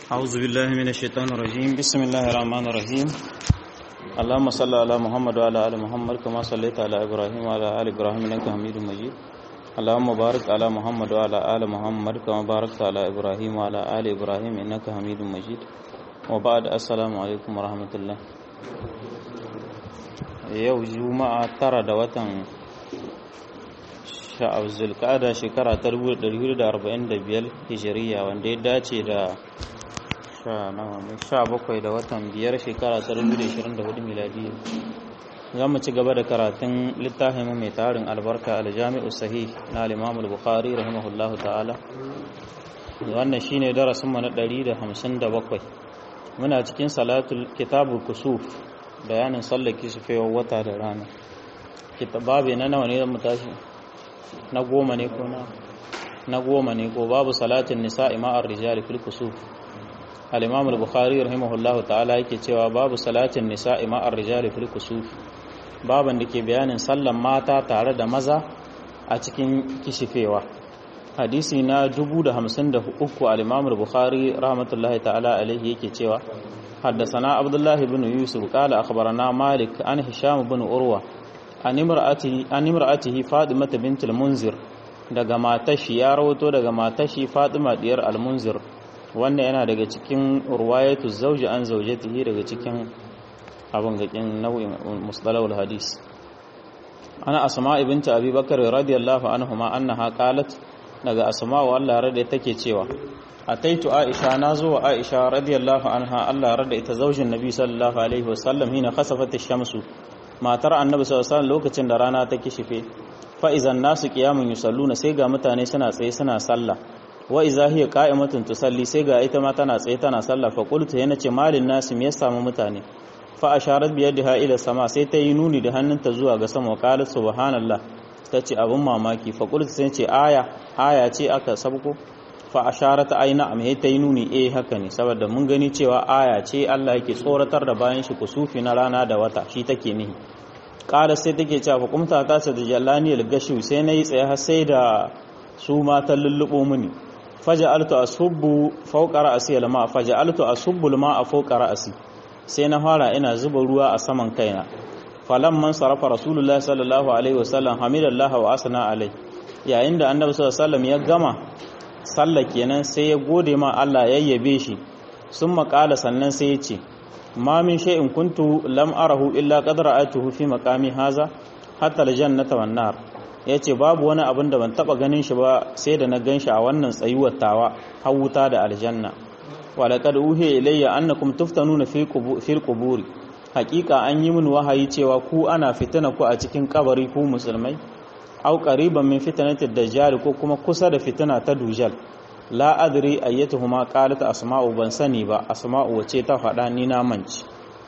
أعوذ بالله من الشيطان الرجيم بسم الله الرحمن الرحيم اللهم صل على محمد وعلى آل محمد كما صليت على إبراهيم وعلى آل إبراهيم إنك حميد مجيد اللهم بارك على محمد وعلى آل محمد كما باركت على إبراهيم وعلى آل إبراهيم إنك حميد مجيد وبعد السلام عليكم ورحمة الله yau juma'a tara da watan sha'ab zulkada shekara ta 1445 hijiriya wanda ya dace da sha bakwai da watan biyar shekara ta 2024 miladiya za mu ci gaba da karatun littafin mai tarin albarka aljami'u sahih na al-imam al-bukhari rahimahullahu ta'ala wannan shine darasin mu na 157 muna cikin salatul kitabul kusuf bayanin sallar kisufewar wata da rana babu na nawa ne zan mu tashi na goma ne ko na na goma ne ko babu salatin nisa'i ma'ar rijali fil kusuf al-imam al-bukhari rahimahullahu ta'ala yake cewa babu salatin nisa'i ma'ar rijali fil kusuf baban da ke bayanin sallan mata tare da maza a cikin kishifewa hadisi na 1053 al-imam al-bukhari rahmatullahi ta'ala alaihi yake cewa حدثنا عبد الله بن يوسف قال أخبرنا مالك عن هشام بن أروى عن امرأته عن امرأته فاطمة بنت المنذر daga matashi ya rawato daga matashi Fatima diyar al-Munzir wanda yana daga cikin ruwayatu zawji an zawjatihi daga cikin abin gakin nau'in mustalahul hadis ana asma ibn abi bakr radiyallahu anhuma annaha qalat daga asma wa Allah rada take cewa ataitu aisha nazo wa aisha radiyallahu anha Allah rada ita zaujin nabi sallallahu alaihi wasallam hina khasafat ash-shamsu matar annabi sallallahu alaihi wasallam lokacin da rana ta kishife fa idan nasu qiyamun yusalluna sai ga mutane suna tsaye suna sallah wa idza hiya qa'imatun tusalli sai ga ita ma tana tsaye tana sallah fa qultu yana ce malin nasu me ya samu mutane fa asharat bi yadiha ila sama sai ta yi nuni da hannunta zuwa ga sama qalat subhanallah tace abun mamaki fa qultu sai ce aya aya ce aka sabko fa asharata aina am ta yi nuni eh haka ne saboda mun gani cewa aya ce Allah yake tsoratar da bayan shi kusufi na rana da wata shi take nihi qala sai take cewa fa kumta ta sa da jallani al-gashu sai nayi tsaye har sai da su matan lullubo mini faja'altu asubbu fawqa ra'si al-ma faja'altu asubbu al-ma'a fawqa ra'si sai na fara ina zuba ruwa a saman kaina falan man sarafa rasulullahi sallallahu alaihi wasallam hamidallahi wa asna alai yayin da annabi sallallahu alaihi wasallam ya gama sallah kenan sai ya gode ma Allah ya yabe shi sun makala sannan sai ya ce ma min shay'in kuntu lam arahu illa qad ra'aytuhu fi maqami haza hatta aljannata wan nar yace babu wani abin da ban taba ganin shi ba sai da na ganshi a wannan tsayuwar tawa har wuta da aljanna wa laqad uhiya ilayya annakum tuftanuna fi fil quburi haqiqa an yi min wahayi cewa ku ana fitina ku a cikin kabari ku musulmai au qariban min fitnatid dajjal ko kuma kusa da fitina ta dujal la adri ayyatuhuma qalat asma'u ban sani ba asma'u wace ta faɗa ni na manci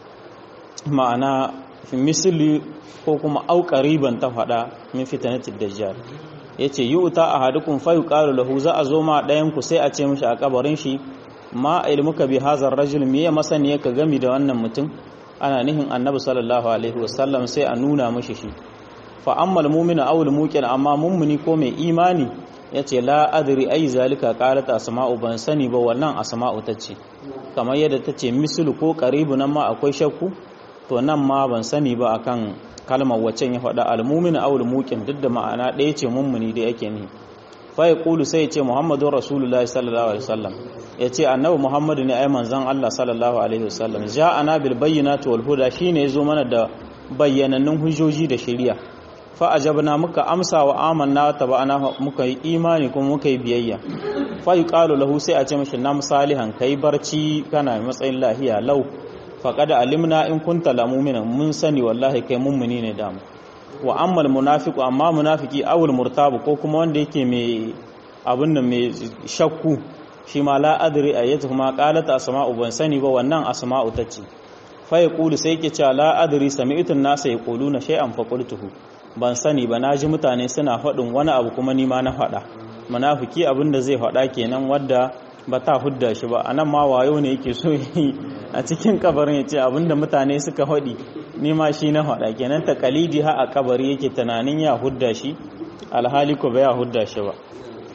ma'ana fi misli ko kuma au qariban ta faɗa min fitnatid dajjal yace yu'ta ahadukum fa yuqalu lahu za a zo ma ɗayan ku sai a ce mishi a kabarin shi ma ilmuka bi hazar rajul me ya masani ka gami da wannan mutum ana nihin annabi sallallahu alaihi wasallam sai a nuna mishi shi fa ammal mu'minu aw al-muqin amma mummuni ko mai imani yace la adri ay zalika qalat asma'u ban sani ba wannan asma'u tace kamar yadda tace mislu ko qaribu nan ma akwai shakku to nan ma ban sani ba akan kalmar waccan ya faɗa al-mu'minu aw al-muqin duk da ma'ana ɗaya ce mummuni da yake ni fa yaqulu sai yace muhammadur rasulullahi sallallahu alaihi wasallam yace annabi muhammadu ne ai manzon Allah sallallahu alaihi wasallam ja'ana bil bayyinati wal huda shine yazo mana da bayyanannun hujjoji da shari'a fa'ajabna muka amsa wa amanna ta ba'ana muka yi imani kuma muka yi biyayya fa yuqalu lahu sai a ce mishi nam salihan kai barci kana matsayin lahiya lau faqad alimna in kunta la mu'mina mun sani wallahi kai mummuni ne da mu wa ammal munafiqu amma munafiki awul murtabu ko kuma wanda yake mai abin nan mai shakku shi ma la adri ayatu kuma qalat asma'u ban sani ba wannan asma'u tace fa yaqulu sai yake cewa la adri sami'tu an-nasa yaquluna shay'an fa qultuhu ban sani ba na ji mutane suna faɗin wani abu kuma nima na faɗa munafiki abin da zai faɗa kenan wadda ba ta hudda shi ba anan ma wayo ne yake so yi a cikin kabarin ya ce abin da mutane suka faɗi nima shi na faɗa kenan ta kalidi ha a kabari yake tunanin ya hudda shi alhali ko ba ya hudda shi ba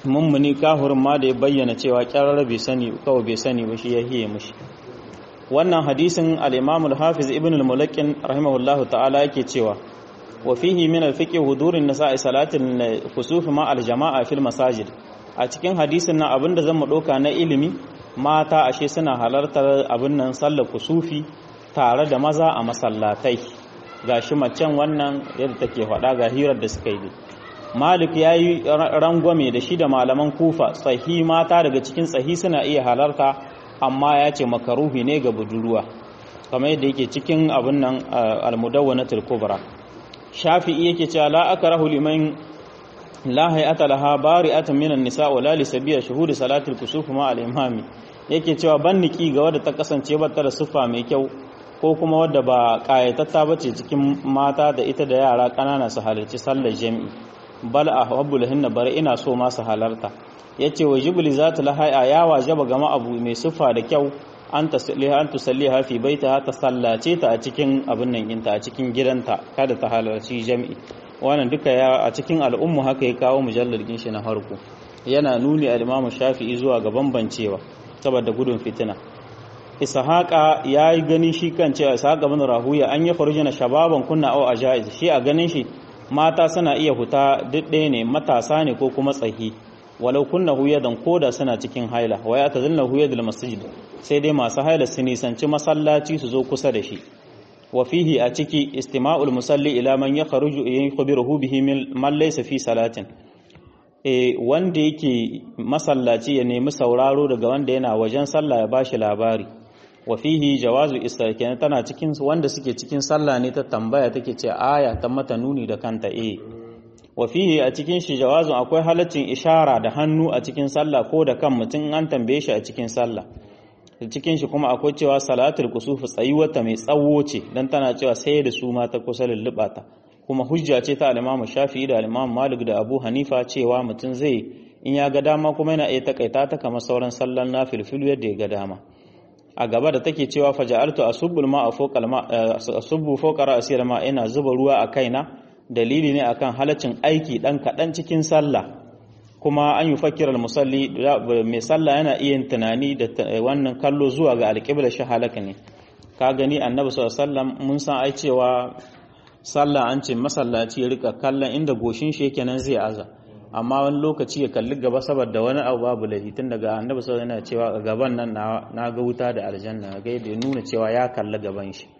mummuni kahurin ma da ya bayyana cewa kyarar bai sani kawai bai sani ba shi ya hiye mushi wannan hadisin al-imam al-hafiz ibn al-mulakin rahimahullahu ta'ala yake cewa wa fihi min al-fiqh hudurin nisa'i salatin kusuf ma al-jama'a fil masajid a cikin hadisin nan abinda zan mu doka na ilimi mata ashe suna halartar abin nan sallar kusufi tare da maza a masallatai gashi macen wannan yadda take faɗa ga hirar da suka yi malik ya yi rangwame da shi da malaman kufa tsahi mata daga cikin tsahi suna iya halarta amma ya ce makaruhi ne ga budurwa kamar yadda yake cikin abin nan almudawwanatul kubra shafi'i yake cewa la akrahu liman la hay'ata laha bari'atan minan nisa wa la li sabiya shuhud salatul kusuf ma al imami yake cewa ban niki ga wadda ta kasance ba ta da siffa mai kyau ko kuma wadda ba kayatatta bace cikin mata da ita da yara kanana su halarci sallar jami'i bal ahwabu lahinna bari ina so ma su halarta yace wa jibli zata lahaya ya wajaba gama abu mai siffa da kyau an tasalliha an tusalliha fi baitaha ta sallace ta a cikin abin nan inta a cikin gidanta kada ta halarci jami'i wannan duka ya a cikin al'ummu haka ya kawo mujallar shi na farko yana nuni al-Imam Shafi'i zuwa ga bambancewa saboda gudun fitina Ishaqa yayi gani shi kan cewa Ishaqa bin Rahuya an ya farjina shababan kunna au ajaiz shi a ganin shi mata suna iya huta duk ɗaya ne matasa ne ko kuma tsahi walau kunna huyadan koda suna cikin haila wa ya tazilna huyadul masjid sai dai masu haila su nisanci masallaci su zo kusa da shi wa fihi a ciki istima'ul musalli ila man yakhruju yukhbiruhu bihi man laysa fi salatin e wanda yake masallaci ya nemi sauraro daga wanda yana wajen sallah ya bashi labari wa fihi jawazu istarkin tana cikin wanda suke cikin sallah ne ta tambaya take ce aya ta mata nuni da kanta eh wa fihi a cikin shi jawazun akwai halaccin ishara da hannu a cikin sallah ko da kan mutum an tambaye shi a cikin sallah cikin shi kuma akwai cewa salatul kusufu tsayuwata mai tsawo ce dan tana cewa sai da su mata kusa lulluɓa ta kuma hujja ce ta al-Imam Shafi'i da al-Imam Malik da Abu Hanifa cewa mutum zai in ya ga dama kuma yana iya takaita ta kamar sauran sallan nafilfilu yadda ya ga dama a gaba da take cewa faja'altu asubbul ma'a fawqa al-ma asubbu fawqa ra'si al-ma ina zuba ruwa a kaina dalili ne akan halaccin aiki dan kadan cikin sallah kuma an yi fakirar musalli mai sallah yana iya tunani da wannan kallo zuwa ga alƙibla shi halaka ne ka gani annabi sallallahu mun san ai cewa sallah an ce masallaci ya rika kallon inda goshin shi yake nan zai aza amma wani lokaci ya kalli gaba saboda wani abu babu lahi tun daga annabi sallallahu yana cewa gaban nan na ga wuta da aljanna ga yadda ya nuna cewa ya kalli gaban shi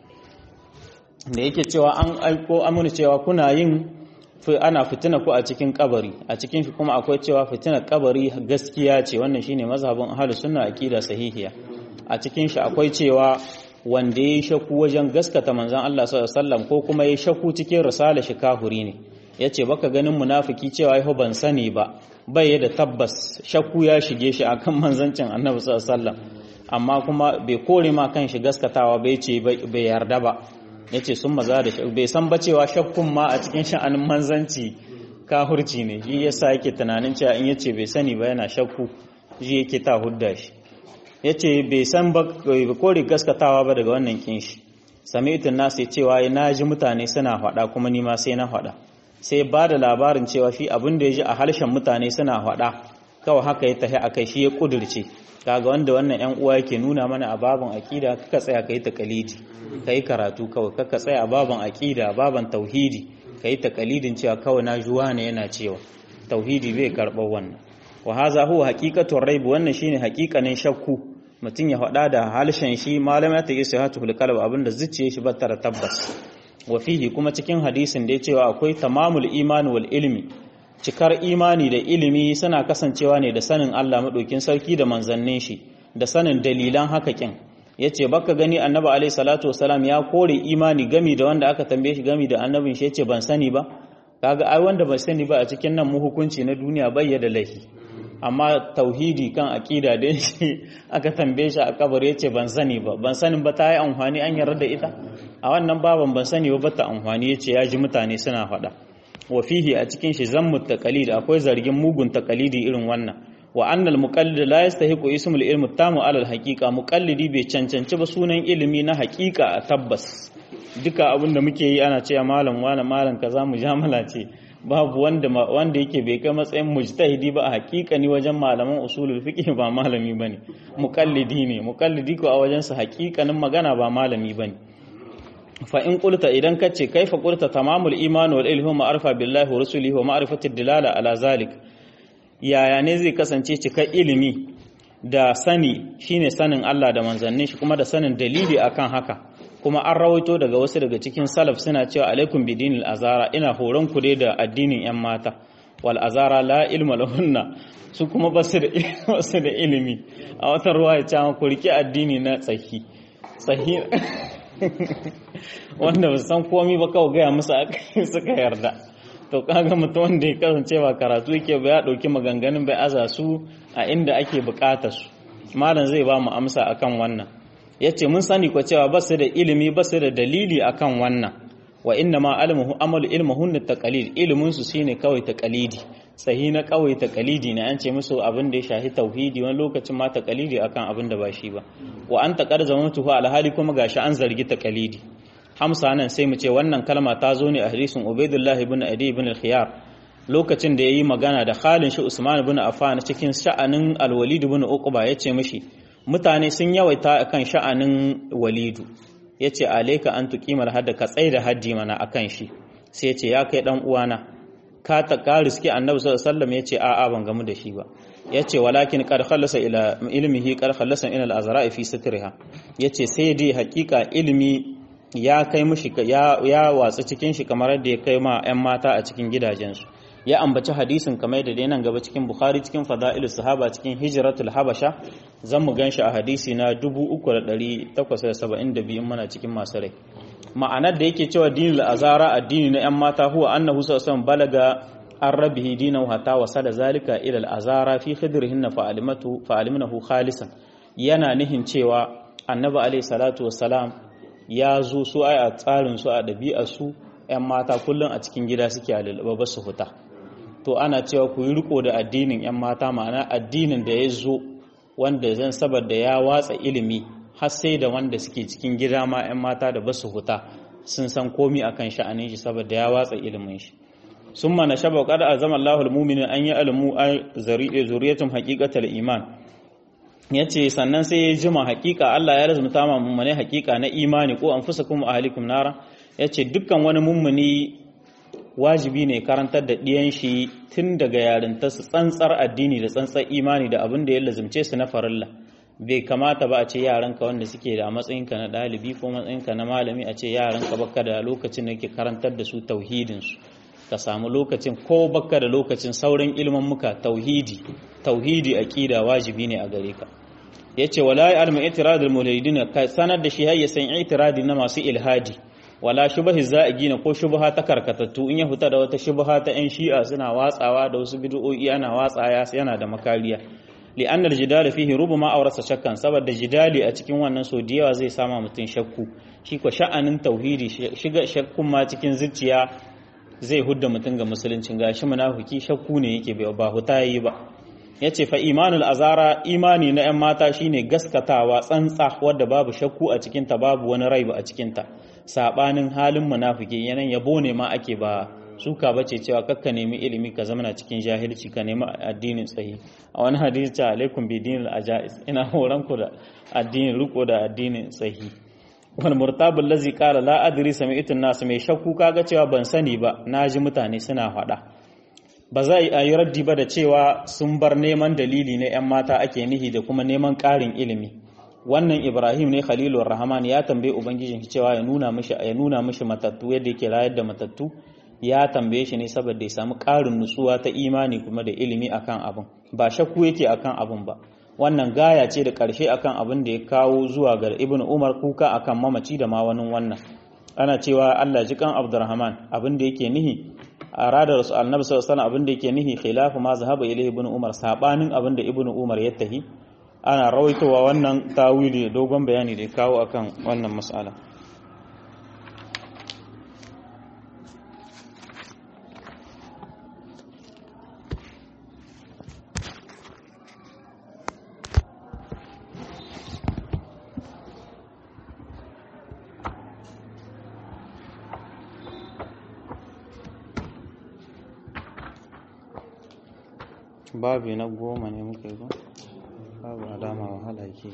da yake cewa an aiko amina cewa kuna yin ana fitina ku a cikin kabari a cikin shi kuma akwai cewa fitina kabari gaskiya ce wannan shine mazhabin ahlus sunna aqida sahihiya a cikin shi akwai cewa wanda yayi shakku wajen gaskata manzon Allah sallallahu alaihi wasallam ko kuma yayi shakku cikin risala shi kahuri ne yace baka ganin munafiki cewa ai ban sani ba bai da tabbas shakku ya shige shi akan manzancin Annabi sallallahu alaihi wasallam amma kuma bai kore ma kan shi gaskatawa bai ce bai yarda ba ya ce sun maza da bai san ba cewa shakkun ma a cikin sha'anin manzanci kahurci ne shi yasa yake tunanin cewa in yace bai sani ba yana shakku shi yake ta hudda shi yace bai san ba kore gaskatawa ba daga wannan kin shi sami'tun nasu ya cewa na ji mutane suna faɗa kuma ni ma sai na faɗa sai ba da labarin cewa shi abin da ya ji a harshen mutane suna faɗa kawai haka ya tafi akai shi ya kudirce kaga wanda wannan yan uwa yake nuna mana a babin aqida kaka tsaya kai takalidi kai karatu kawai kaka tsaya a babin aqida babin tauhidi kai takalidin cewa kawai na juwa ne yana cewa tauhidi bai karɓar wannan wa haza huwa haqiqatu raib wannan shine haqiqanin shakku mutum ya faɗa da halshen shi malama ta yi sihatu fil qalb abinda zuciye shi bata da tabbas wa fihi kuma cikin hadisin da ya cewa akwai tamamul imani wal ilmi cikar imani da ilimi suna kasancewa ne da sanin Allah maɗaukin sarki da manzannin shi da sanin dalilan hakakin ya ce baka gani annabi alaihi salatu wasalam ya kore imani gami da wanda aka tambaye shi gami da annabin shi ya ce ban sani ba kaga ai wanda ban sani ba a cikin nan mu hukunci na duniya bai da laifi amma tauhidi kan aqida da shi aka tambaye shi a kabar ya ce ban sani ba ban sanin ba ta yi amfani an yarda da ita a wannan baban ban sani ba bata amfani ya ce ya ji mutane suna faɗa wa fihi a cikin shi zammu taqalid akwai zargin mugun taqalidi irin wannan wa annal muqallid la yastahiqu ismul ilmi tamu ala al haqiqa muqallidi bai cancanci ba sunan ilimi na haqiqa a tabbas duka abin da muke yi ana cewa malam wani malam kaza mujamala ce babu wanda wanda yake bai kai matsayin mujtahidi ba a hakikani wajen malaman usulul fiqh ba malami bane muqallidi ne muqallidi ko a wajen sa hakikanin magana ba malami bane fa in qulta idan kace kaifa qulta tamamul iman wal ilmu ma'rifa billahi wa rasulihi wa ma'rifati dilala ala zalik yaya ne zai kasance cikar ilimi da sani shine sanin Allah da manzannin shi kuma da sanin dalili akan haka kuma an rawaito daga wasu daga cikin salaf suna cewa alaikum bidinil azara ina horon ku dai da addinin yan mata wal azara la ilma lahunna su kuma basu da basu da ilimi a wata ruwa ya ce ku riki addini na tsaki tsahi wanda ba san komai ba kawai gaya musu suka yarda to kaga mutum wanda ya kasance ba karatu yake ba ya dauki maganganun bai aza su a inda ake bukatar su malam zai ba mu amsa akan wannan yace mun sani ko cewa ba su da ilimi ba su da dalili akan wannan wa inna ma almuhu amalu ilmuhun taqalid ilimin su shine kawai taqalidi sahi na kawai taqalidi ne an ce musu abin da ya shahi tauhidi wani lokacin ma taqalidi akan abin da ba shi ba wa an taqar zamatuhu alhali kuma gashi an zargi taqalidi hamsa nan sai mu ce wannan kalma ta zo ne a hadisin Ubaidullah ibn Adi ibn al-Khiyar lokacin da yayi magana da Khalid shi Usman ibn Affan cikin sha'anin al-Walid ibn Uqba yace mishi mutane sun yawaita akan sha'anin Walidu yace alayka an tuqimar hadda ka tsaida haddi mana akan shi sai yace ya kai dan uwana ka ta kariski annabi sallallahu alaihi wasallam yace a'a ban gamu da shi ba yace walakin qad khallasa ila ilmihi qad khallasa ila al-azra'i fi satriha yace sai dai hakika ilimi ya kai mushi ya ya watsa cikin shi kamar yadda ya kai ma 'yan mata a cikin gidajensu ya ambaci hadisin kamar da dai nan gaba cikin bukhari cikin fada'ilus sahaba cikin hijratul habasha zan mu ganshi a hadisi na 3872 in muna cikin masu rai ma'anar da yake cewa dinul azara addini na 'yan mata huwa annahu sallallahu balaga an rabihi dinahu hatta wasala zalika ila al-azara fi khidrihinna fa'alimatu fa'alimnahu khalisan yana nihin cewa annabi alaihi salatu wassalam ya zo su ai a tsarin su a ɗabi'ar su 'yan mata kullum a cikin gida suke a lalaba ba su huta to ana cewa ku yi riko da addinin 'yan mata ma'ana addinin da ya zo wanda zan saboda ya watsa ilimi har sai da wanda suke cikin gida ma 'yan mata da ba su huta sun san komi akan sha'anin shi saboda ya watsa ilimin shi sun mana shaba kada a zama Allahul muminin an yi alamu a zuriyatun haƙiƙatar iman ya ce sannan sai ya jima hakika Allah ya lazumta ma mummune hakika na imani ko an fusa kuma ahalikum nara ya ce dukkan wani mummuni wajibi ne karantar da ɗiyan shi tun daga yarinta su tsantsar addini da tsantsar imani da abin da ya lazumce su na farilla bai kamata ba a ce yaranka wanda suke da matsayinka na ɗalibi ko matsayinka na malami a ce yaranka baka da lokacin da ke karantar da su tauhidinsu ka samu lokacin ko baka da lokacin sauran ilmin muka tauhidi tauhidi aqida wajibi ne a gare ka yace wala ya'lamu itiradul mulhidin ka sanar da shi hayya san itiradi na masu ilhadi wala shubhi za'igina ko shubha ta karkatattu in ya fita da wata shubha ta yan shi'a suna watsawa da wasu bid'o'i ana watsaya yana da makariya li'anna al-jidal fihi rubama awrasa shakkan saboda jidali a cikin wannan so da yawa zai sama mutun shakku shi ko sha'anin tauhidi shiga shakkun ma cikin zuciya zai hudda mutum ga musuluncin gashi munafiki shakku ne yake bai ba huta yi ba yace fa imanul azara imani na 'yan mata shine gaskatawa tsantsa wadda babu shakku a cikin ta babu wani rai ba a cikin ta sabanin halin munafiki yanan yabo ne ma ake ba suka bace cewa kakka nemi ilimi ka zama cikin jahilci ka nemi addinin tsayi a wani hadisi ta alaikum bi dinil ajais ina horan ku da addinin riko da addinin tsayi wal murtabul lazi qala la adri sami'tu nas mai shakku kaga cewa ban sani ba naji mutane suna faɗa ba za a yi raddi ba da cewa sun bar neman dalili na 'yan mata ake nihi da kuma neman ƙarin ilimi wannan ibrahim ne khalilur rahman ya tambaye ubangijin shi cewa ya nuna mishi ya nuna mishi matattu yadda yake rayar da matattu ya tambaye shi ne saboda ya samu ƙarin nutsuwa ta imani kuma da ilimi akan abin ba shakku yake akan abin ba wannan gaya ce da ƙarshe akan abin da ya kawo zuwa ga ibn umar kuka akan mamaci da ma wani wannan ana cewa Allah ji kan abdurrahman abin da yake nihi a radar rasul annabi sallallahu alaihi abin da yake nihi khilafu ma zahaba ilayhi ibn umar sabanin abin da ibn umar ya tahi ana rawaitowa wannan tawili dogon bayani da ya kawo akan wannan mas'ala babi na goma ne muka yi ba babu alama wahala ke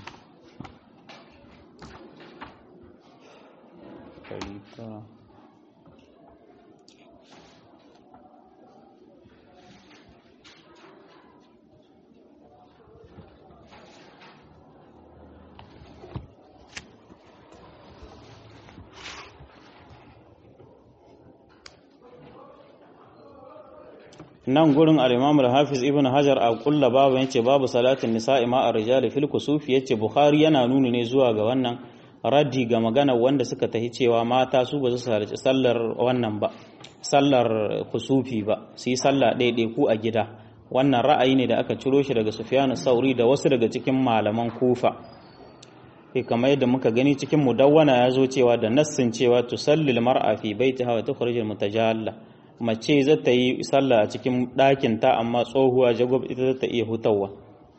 nan gurin al-Imam al-Hafiz Ibn Hajar a kulla babu yace babu salatin nisa'i ma ar-rijali fil kusufi yace Bukhari yana nuni ne zuwa ga wannan raddi ga magana wanda suka tahi cewa mata su ba su sallaci sallar wannan ba sallar kusufi ba su yi sallah ɗaiɗai ku a gida wannan ra'ayi ne da aka ciro shi daga Sufyan Sauri da wasu daga cikin malaman Kufa e kamar yadda muka gani cikin mudawwana ya zo cewa da nassin cewa tusallil mar'a fi baitiha wa tukhrijul mutajalla mace za ta yi sallah a cikin ɗakin ta amma tsohuwa jagob ita za ta iya hutawa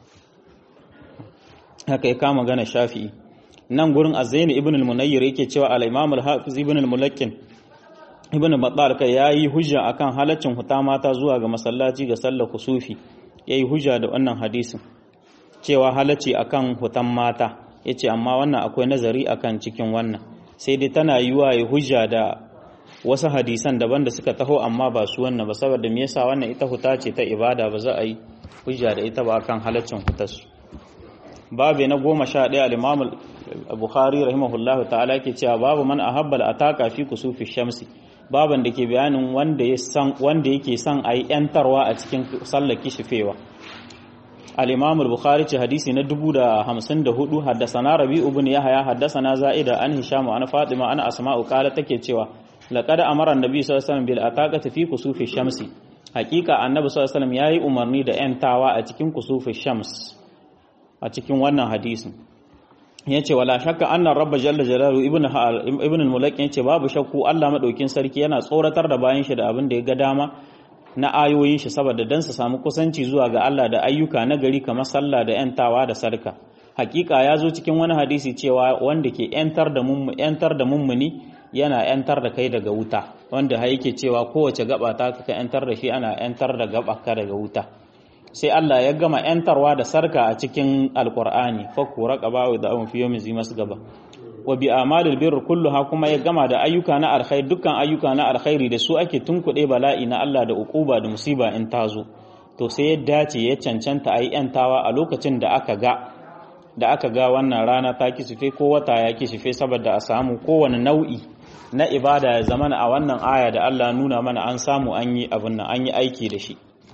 haka ya kama gana shafi'i nan gurin azaini ibn al-munayyir yake cewa al-imam al-hafiz ibn al-mulakkin ibn battal kai yayi hujja akan halaccin huta mata zuwa ga masallaci ga sallar kusufi yayi hujja da wannan hadisin cewa halacci akan hutan mata yace amma wannan akwai nazari akan cikin wannan sai dai tana yiwa ya hujja da wasu hadisan daban da suka taho amma ba su wannan ba saboda me yasa wannan ita huta ce ta ibada ba za a yi hujja da ita ba akan halaccin hutarsu babu na goma sha ɗaya al-imam bukhari rahimahullahu ta'ala ke cewa babu man ahabba al-ataka fi kusufi shamsi baban da ke bayanin wanda ya san wanda yake son ayi yantarwa a cikin sallar kishifewa al-imam al-bukhari ce hadisi na 1054 haddathana rabi ibn yahya haddathana za'ida an hisham an fatima an asma'u qala take cewa laqad amara an-nabi sallallahu alaihi wasallam bil ataqati fi kusufi shamsi hakika annabi sallallahu alaihi wasallam yayi umarni da yantawa a cikin kusufi shams a cikin wannan hadisin yace wala shakka annar rabba jalla jalalu ibn ibn al-mulaki yace babu shakku Allah madaukin sarki yana tsoratar da bayan shi da abin da ya ga dama na ayoyin shi saboda dan su samu kusanci zuwa ga Allah da ayyuka na gari kamar sallah da yantawa da sarka hakika ya zo cikin wani hadisi cewa wanda ke yantar da mummu yantar da mummuni yana yantar da kai daga wuta wanda har yake cewa kowace gaba ta ka yantar da shi ana yantar da gaba ka daga wuta sai Allah ya gama ‘yantarwa da sarka a cikin alkur'ani fakku raƙaba da abin fiye mai masu gaba wa bi amalil birr kulluha kuma ya gama da ayyuka na alkhairi dukkan ayyuka na alkhairi da su ake tunkuɗe bala'i na Allah da ukuba da musiba in tazo to sai ya dace ya cancanta ayi ‘yantawa a lokacin da aka ga da aka ga wannan rana ta kisife ko wata ya kisife saboda a samu kowane nau'i na ibada ya zamana a wannan aya da Allah nuna mana an samu an yi abin nan an yi aiki da shi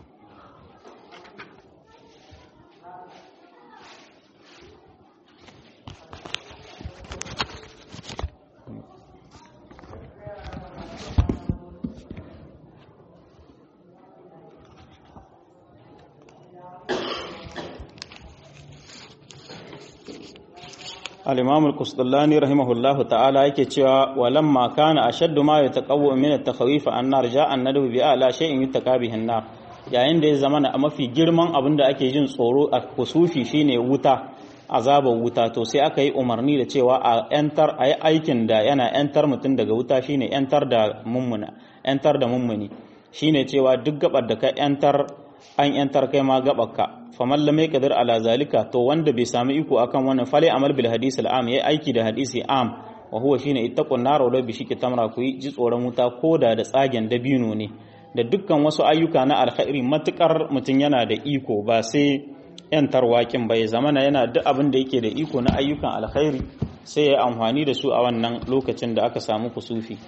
al-imam al-qusdallani rahimahullahu ta'ala yake cewa walamma kana ashaddu ma yataqawwa min at-takhawif an nar ja'a an-nadu bi ala shay'in yutaqabihi an-nar yayin da ya zama a mafi girman abin da ake jin tsoro a kusufi shine wuta azabar wuta to sai aka yi umarni da cewa a yantar a yi aikin da yana yantar mutum daga wuta shine yantar da mummuna yantar da mummuni shine cewa duk gabar da ka yantar an yantar kai ma gabarka faman lam yaqdir ala zalika to wanda bai sami iko akan wannan fale amal bil hadis al am yayi aiki da hadisi am wa huwa shine ittaqun nar wa bi shiki tamra ku ji tsoron wuta koda da tsagen dabino ne da dukkan wasu ayyuka na alkhairi matukar mutum yana da iko ba sai yantar wakin bai zamana yana duk abin da yake da iko na ayyukan alkhairi sai ya amfani da su a wannan lokacin da aka samu kusufi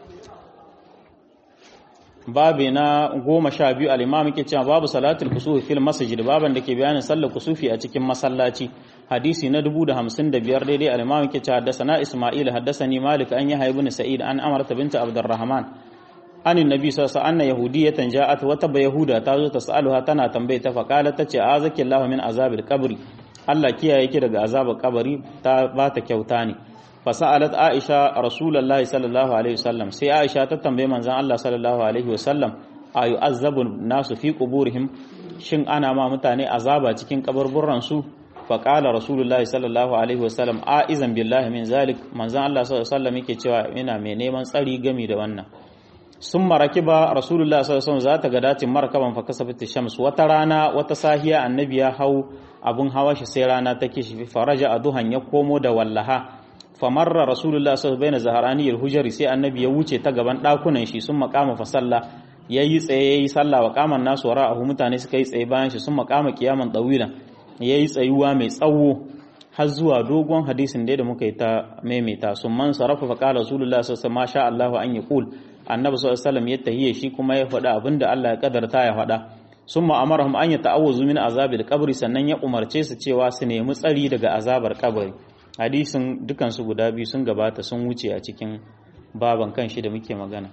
babi na goma sha biyu al'imam ke cewa babu salatul kusufi fil masjid baban da ke bayanin sallar kusufi a cikin masallaci hadisi na dubu da hamsin da biyar daidai al'imam ke cewa haddasa isma'il haddasa ni malik an yi haibu sa'id an amarta binta abdurrahman an nabi sallallahu alaihi wasallam yahudiyatan ja'at wata ba yahuda ta zo ta sa'aluha tana tambaye ta faqala tace azaki Allah min azabil qabri Allah kiyaye ki daga azabar kabari ta ba ta kyauta ne fasa'alat Aisha Rasulullahi sallallahu alaihi wasallam sai Aisha ta tambaye manzon Allah sallallahu alaihi wasallam ayu azabu nasu fi quburihim shin ana ma mutane azaba cikin kaburburran su faqala Rasulullahi sallallahu alaihi wasallam a'izan billahi min zalik manzon Allah sallallahu alaihi wasallam yake cewa ina mai neman tsari gami da wannan sun maraki ba rasulullah sallallahu za ta ga dacin markaban fa kasafat shams wata rana wata sahiya annabi ya hau abun hawa shi sai rana ta kishi faraja aduhan ya komo da wallaha famarra rasulullah sallallahu alaihi zaharani hujari sai annabi ya wuce ta gaban dakunan shi sun makama fa sallah yayi tsaye yayi sallah wa qaman nasu wara'ahu mutane suka yi tsaye bayan shi sun makama kiyaman dawilan yayi tsayuwa mai tsawo har zuwa dogon hadisin da muka yi ta maimaita sun man sarafa fa qala rasulullah sallallahu alaihi wasallam Allah an yaqul annabi sallallahu alaihi wasallam ya tahiye shi kuma ya faɗa abinda Allah ya kadarta ya faɗa summa amarahum an yata'awwazu min azabil qabri sannan ya umarce su cewa su nemi tsari daga azabar kabari hadisin dukan su guda biyu sun gabata sun wuce a cikin baban kanshi da muke magana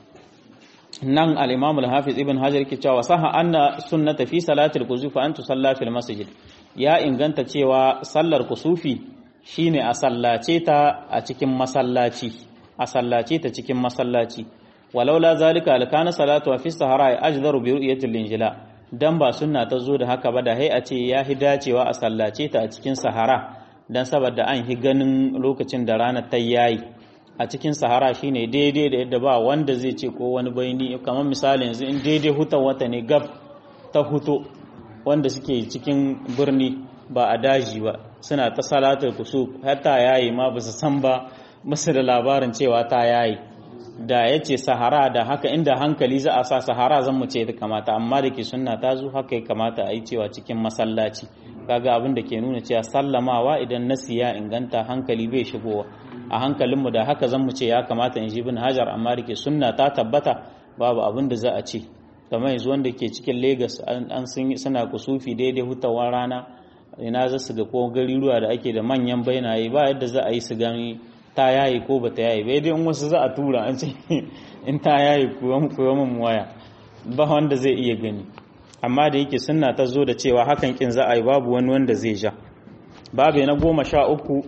nan al-imam al-hafiz ibn hajar ke cewa saha anna sunnata fi salatil kusufi an tusalla fil masjid ya inganta cewa sallar kusufi shine a sallace ta a cikin masallaci a sallace ta cikin masallaci walaula zalika alkana salatu fi sahara ajdaru bi ru'yatil linjila dan ba sunna ta zo da haka ba da hai a ce ya hi dacewa a sallace ta a cikin sahara dan saboda an hi ganin lokacin da rana ta yayi a cikin sahara shine daidai da yadda ba wanda zai ce ko wani bayani kamar misali yanzu in daidai hutan wata ne gab ta huto wanda suke cikin birni ba a daji ba suna ta salatar kusuf hatta yayi ma ba su san ba musu da labarin cewa ta yayi da ya ce sahara da haka inda hankali za a sa sahara zan mu ce da kamata amma da ke sunna ta zo haka ya kamata a yi cewa cikin masallaci kaga abin da ke nuna cewa sallamawa idan nasi ya inganta hankali bai shigowa a hankalinmu da haka zan mu ce ya kamata in ji bin hajar amma da ke sunna ta tabbata babu abin da za a ce kamar yanzu wanda ke cikin Legas an suna kusufi daidai hutawar rana ina za su ga ko gariruwa da ake da manyan bainaye ba yadda za a yi su gani ta yayi ko ba ta yayi bai dai in wasu za a tura an ce in ta yayi kuwa mun waya ba wanda zai iya gani amma da yake sunna ta zo da cewa hakan kin za a yi babu wani wanda zai ja babu na goma sha uku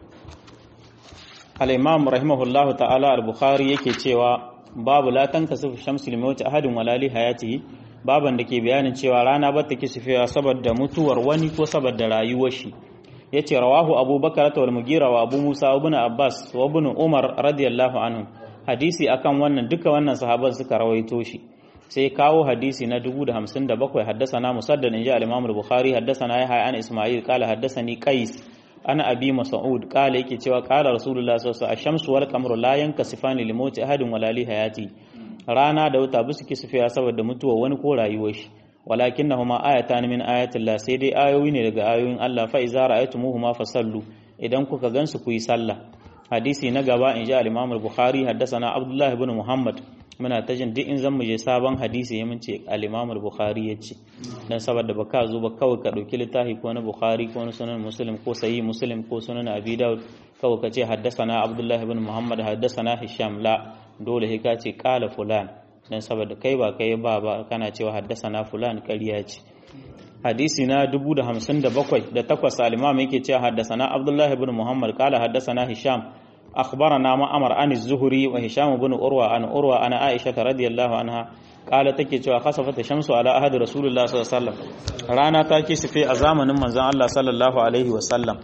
al-imam rahimahullahu ta'ala al-bukhari yake cewa babu la tankasifu shamsu limawti ahadin wala li hayatihi baban da ke bayanin cewa rana ba ta kisifewa saboda mutuwar wani ko saboda rayuwar shi yace rawahu abubakar wal mugira wa abu musa ibn abbas wa ibn umar radiyallahu anhu hadisi akan wannan duka wannan sahaban suka rawaito shi sai kawo hadisi na 1057 haddasana musaddad inji al-imam al-bukhari haddasana yahya an isma'il qala haddasani qais ana abi mas'ud qala yake cewa qala rasulullah sallallahu alaihi wasallam ash-shamsu wal qamaru la yankasifani li mawti ahadin wala li hayati rana da wata bisu kisfiya saboda mutuwa wani ko rayuwar shi walakinnahuma ayatan min ayatillah sai dai ayoyi ne daga ayoyin Allah fa iza ra'aytumuhuma fasallu idan kuka gansu ku yi sallah hadisi na gaba in ji al-Imam al-Bukhari haddathana Abdullah ibn Muhammad muna ta jin duk in zan mu je sabon hadisi ya ce al-Imam al-Bukhari yace dan saboda baka zo ba kawai ka dauki littafi ko na Bukhari ko na sunan Muslim ko sahih Muslim ko sunan Abi Dawud kawai ka ce haddathana Abdullah ibn Muhammad haddathana Hisham la dole sai ka ce qala fulan dan saboda kai ba kai ba ba kana cewa haddasana fulan ƙarya ce hadisi na 1057 da takwas al-imam yake cewa haddasana Abdullah ibn Muhammad qala haddasana Hisham akhbarana Ma'mar an az-Zuhri wa Hisham ibn Urwa an Urwa ana Aisha radiyallahu anha qala take cewa khasafat shamsu ala ahadi Rasulullah sallallahu alaihi wasallam rana ta kisife a zamanin manzon Allah sallallahu alaihi wasallam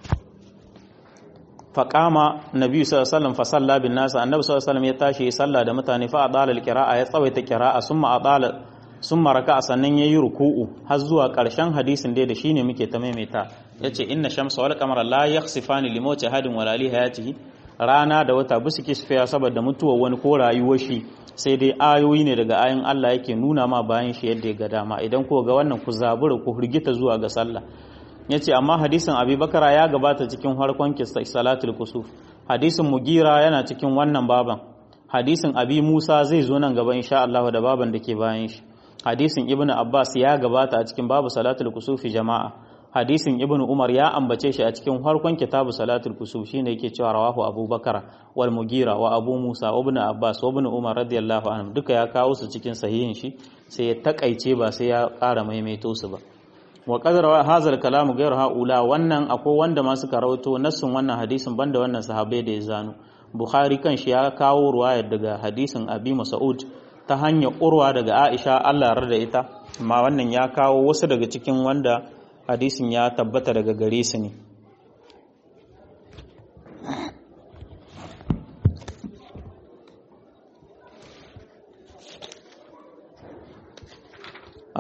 faƙama nabi sallallahu fa salla bin nasa annabi sallallahu ya tashi ya salla da mutane fa adala alqira'a ya tsawaita qira'a summa adala summa raka'a sannan yayi ruku'u har zuwa ƙarshen hadisin dai da shine muke ta maimaita yace inna shamsa wal qamara la yakhsifani li mawti ahadin wala li hayatihi rana da wata bisu kisfiya saboda mutuwar wani ko rayuwar shi sai dai ayoyi ne daga ayin Allah yake nuna ma bayan shi yadda ya ga dama idan ko ga wannan ku zabura ku hurgita zuwa ga sallah ya ce amma hadisin abubakara ya gabata cikin harkon salatul kusuf hadisin mugira yana cikin wannan baban hadisin abi musa zai zo nan gaba insha Allah da baban da ke bayan shi hadisin ibn abbas ya gabata a cikin babu salatul kusufi jama'a hadisin ibn umar ya ambace shi a cikin harkon kitabu salatul kusuf shine yake cewa rawahu abubakar wal mugira wa abu musa wa ibn abbas wa ibn umar radiyallahu anhum duka ya kawo su cikin sahihin shi sai ya takaice ba sai ya ƙara maimaito su ba wa qadara hazal kalamu ghayr haula wannan akwai wanda ma suka rawaito nassin wannan hadisin banda wannan sahabbai da ya zano bukhari kan shi ya kawo ruwayar daga hadisin abi mas'ud ta hanyar urwa daga aisha Allah ya da ita amma wannan ya kawo wasu daga cikin wanda hadisin ya tabbata daga gare su ne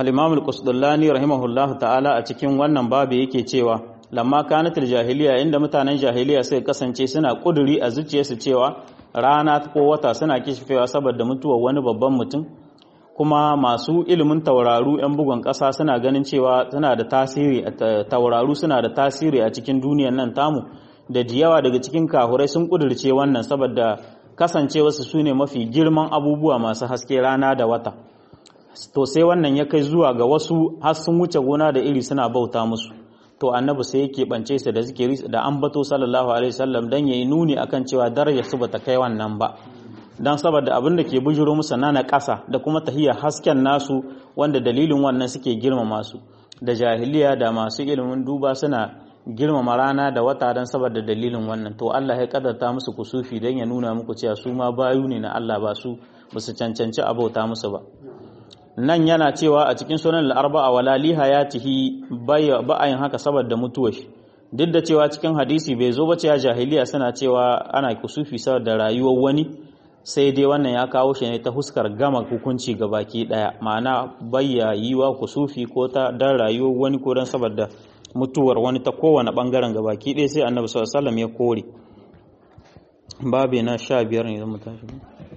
al-imam al-qusdullani rahimahullah ta'ala a cikin wannan babu yake cewa lamma kanatul jahiliya inda mutanen jahiliya sai kasance suna kuduri a zuciyarsu cewa rana ko wata suna kishifewa saboda mutuwar wani babban mutum kuma masu ilimin tauraru 'yan bugun ƙasa suna ganin cewa suna da tasiri tauraru suna da tasiri a cikin duniyar nan tamu da yawa daga cikin kahurai sun kudurce wannan saboda kasancewarsu su ne mafi girman abubuwa masu haske rana da wata to sai wannan ya kai zuwa ga wasu har sun wuce gona da iri suna bauta musu to annabi sai yake bance su da zikiri da ambato sallallahu alaihi wasallam dan yayi nuni akan cewa darajar su bata kai wannan ba dan saboda abin da ke bujuro musu na ƙasa da kuma tahiyya hasken nasu wanda dalilin wannan suke girmama su da jahiliya da masu ilimin duba suna girmama rana da wata dan saboda dalilin wannan to Allah ya kadarta musu kusufi dan ya nuna muku cewa su ma bayu ne na Allah ba su ba su cancanci abauta musu ba nan yana cewa a cikin sunan al-arba'a wala li hayatihi ba'ayin haka saboda mutuwar shi duk da cewa cikin hadisi bai zo ba cewa jahiliya suna cewa ana kusufi saboda rayuwar wani sai dai wannan ya kawo shi ne ta huskar gama hukunci ga baki daya ma'ana bayya yiwa kusufi ko ta dan rayuwar wani ko dan saboda mutuwar wani ta kowane bangaren ga baki daya sai annabi sallallahu alaihi wasallam ya kore babe na 15 ne zan tashi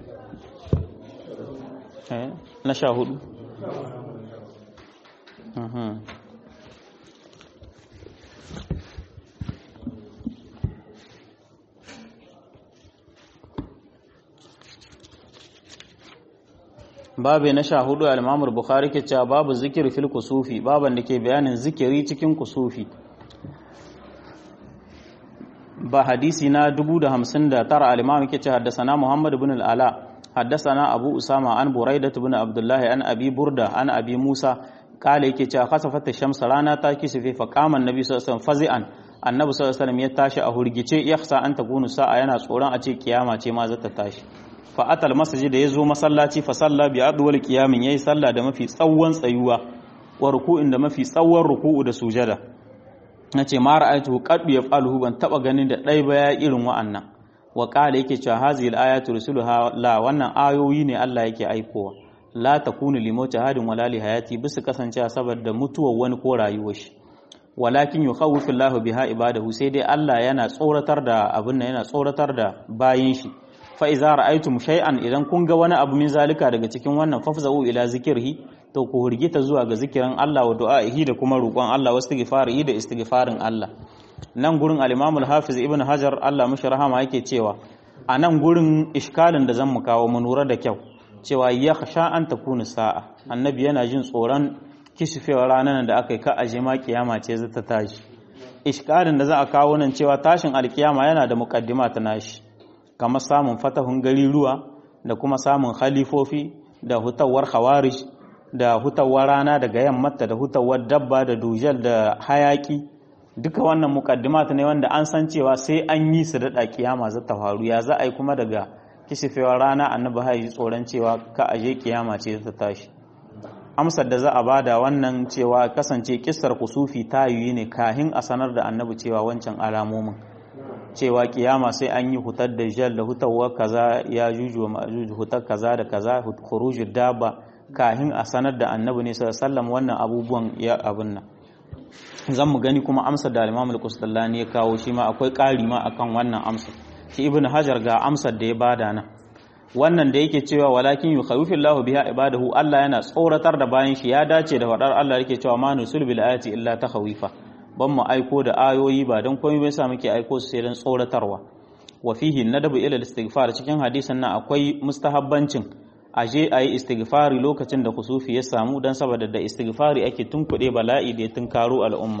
eh na 14 mhm babu na sha hudu al bukhari ke cewa babu zikiri fil kusufi baban da ke bayanin zikiri cikin kusufi ba hadisi na 1059 al-imam ke cewa haddasana muhammad ibn al-ala haddasana abu usama an buraidah ibn abdullah an abi burda an abi musa kale yake cewa khasafat ash-shams rana ta kisife fa qama annabi sallallahu alaihi wasallam fazi'an annabi sallallahu alaihi wasallam ya tashi a hurgice yakhsa an takunu sa'a yana tsoron a ce kiyama ce ma za ta tashi fa'atal masajid da ya zo masallaci fa salla bi adwal qiyamin yayi sallah da mafi tsawon tsayuwa wa ruku'in da mafi tsawon ruku'u da sujada nace ma ra'aytu qad yaf'aluhu ban taba ganin da dai ba ya irin wa'annan wa qala yake cewa hazil ayatu rusuluha la wannan ayoyi ne Allah yake aikowa la takunu limauti hadin wala li hayati bisu kasance saboda mutuwar wani ko rayuwar shi walakin yukhawifu Allahu biha ibadahu sai dai Allah yana tsoratar da abin nan yana tsoratar da bayin shi fa iza ra'aytum shay'an idan kun ga wani abu min zalika daga cikin wannan fafza'u ila zikirhi to ku hurgita zuwa ga zikirin Allah wa du'a'ihi da kuma roƙon Allah wa istighfarihi da istighfarin Allah nan gurin al-Imam al-Hafiz Ibn Hajar Allah mishi rahama yake cewa a nan gurin iskalin da zan mu kawo mu lura da kyau cewa ya khasha an takunu sa'a annabi yana jin tsoron kisufewar ranar da aka yi ka aje ma kiyama ce za ta tashi iskalin da za a kawo nan cewa tashin alkiyama yana da muqaddima ta nashi kamar samun fatahun gari ruwa da kuma samun khalifofi da hutawar khawarij da hutawar rana daga yammata da hutawar dabba da dujal da hayaki duka wannan mukaddimat ne wanda an san cewa sai an yi su da kiyama za ta faru ya za a yi kuma daga kishifewar rana annabi hayi tsoron cewa ka aje kiyama ce ta tashi amsar da za a bada wannan cewa kasance kissar kusufi ta yi ne kahin a sanar da annabi cewa wancan alamomin cewa kiyama sai an yi hutar da jal da hutarwa kaza ya juju wa ma'juj hutar kaza da kaza khurujud dabba kahin a sanar da annabi ne sallallahu wannan abubuwan ya abun nan zan mu gani kuma amsar da al-Imam al-Qustallani ya kawo shi ma akwai ƙari ma akan wannan amsar shi Ibn Hajar ga amsar da ya bada nan wannan da yake cewa walakin yukhawifillahu biha ibadahu Allah yana tsoratar da bayan shi ya dace da faɗar Allah yake cewa ma nusul bil ayati illa takhawifa ban mu aiko da ayoyi ba don komai bai sa muke aiko su sai don tsoratarwa wa fihi nadabu ila istighfar cikin hadisin nan akwai mustahabbancin aje ayi istighfari lokacin da kusufi ya samu dan saboda da istighfari ake tunkuɗe bala'i da ya tunkaro al'umma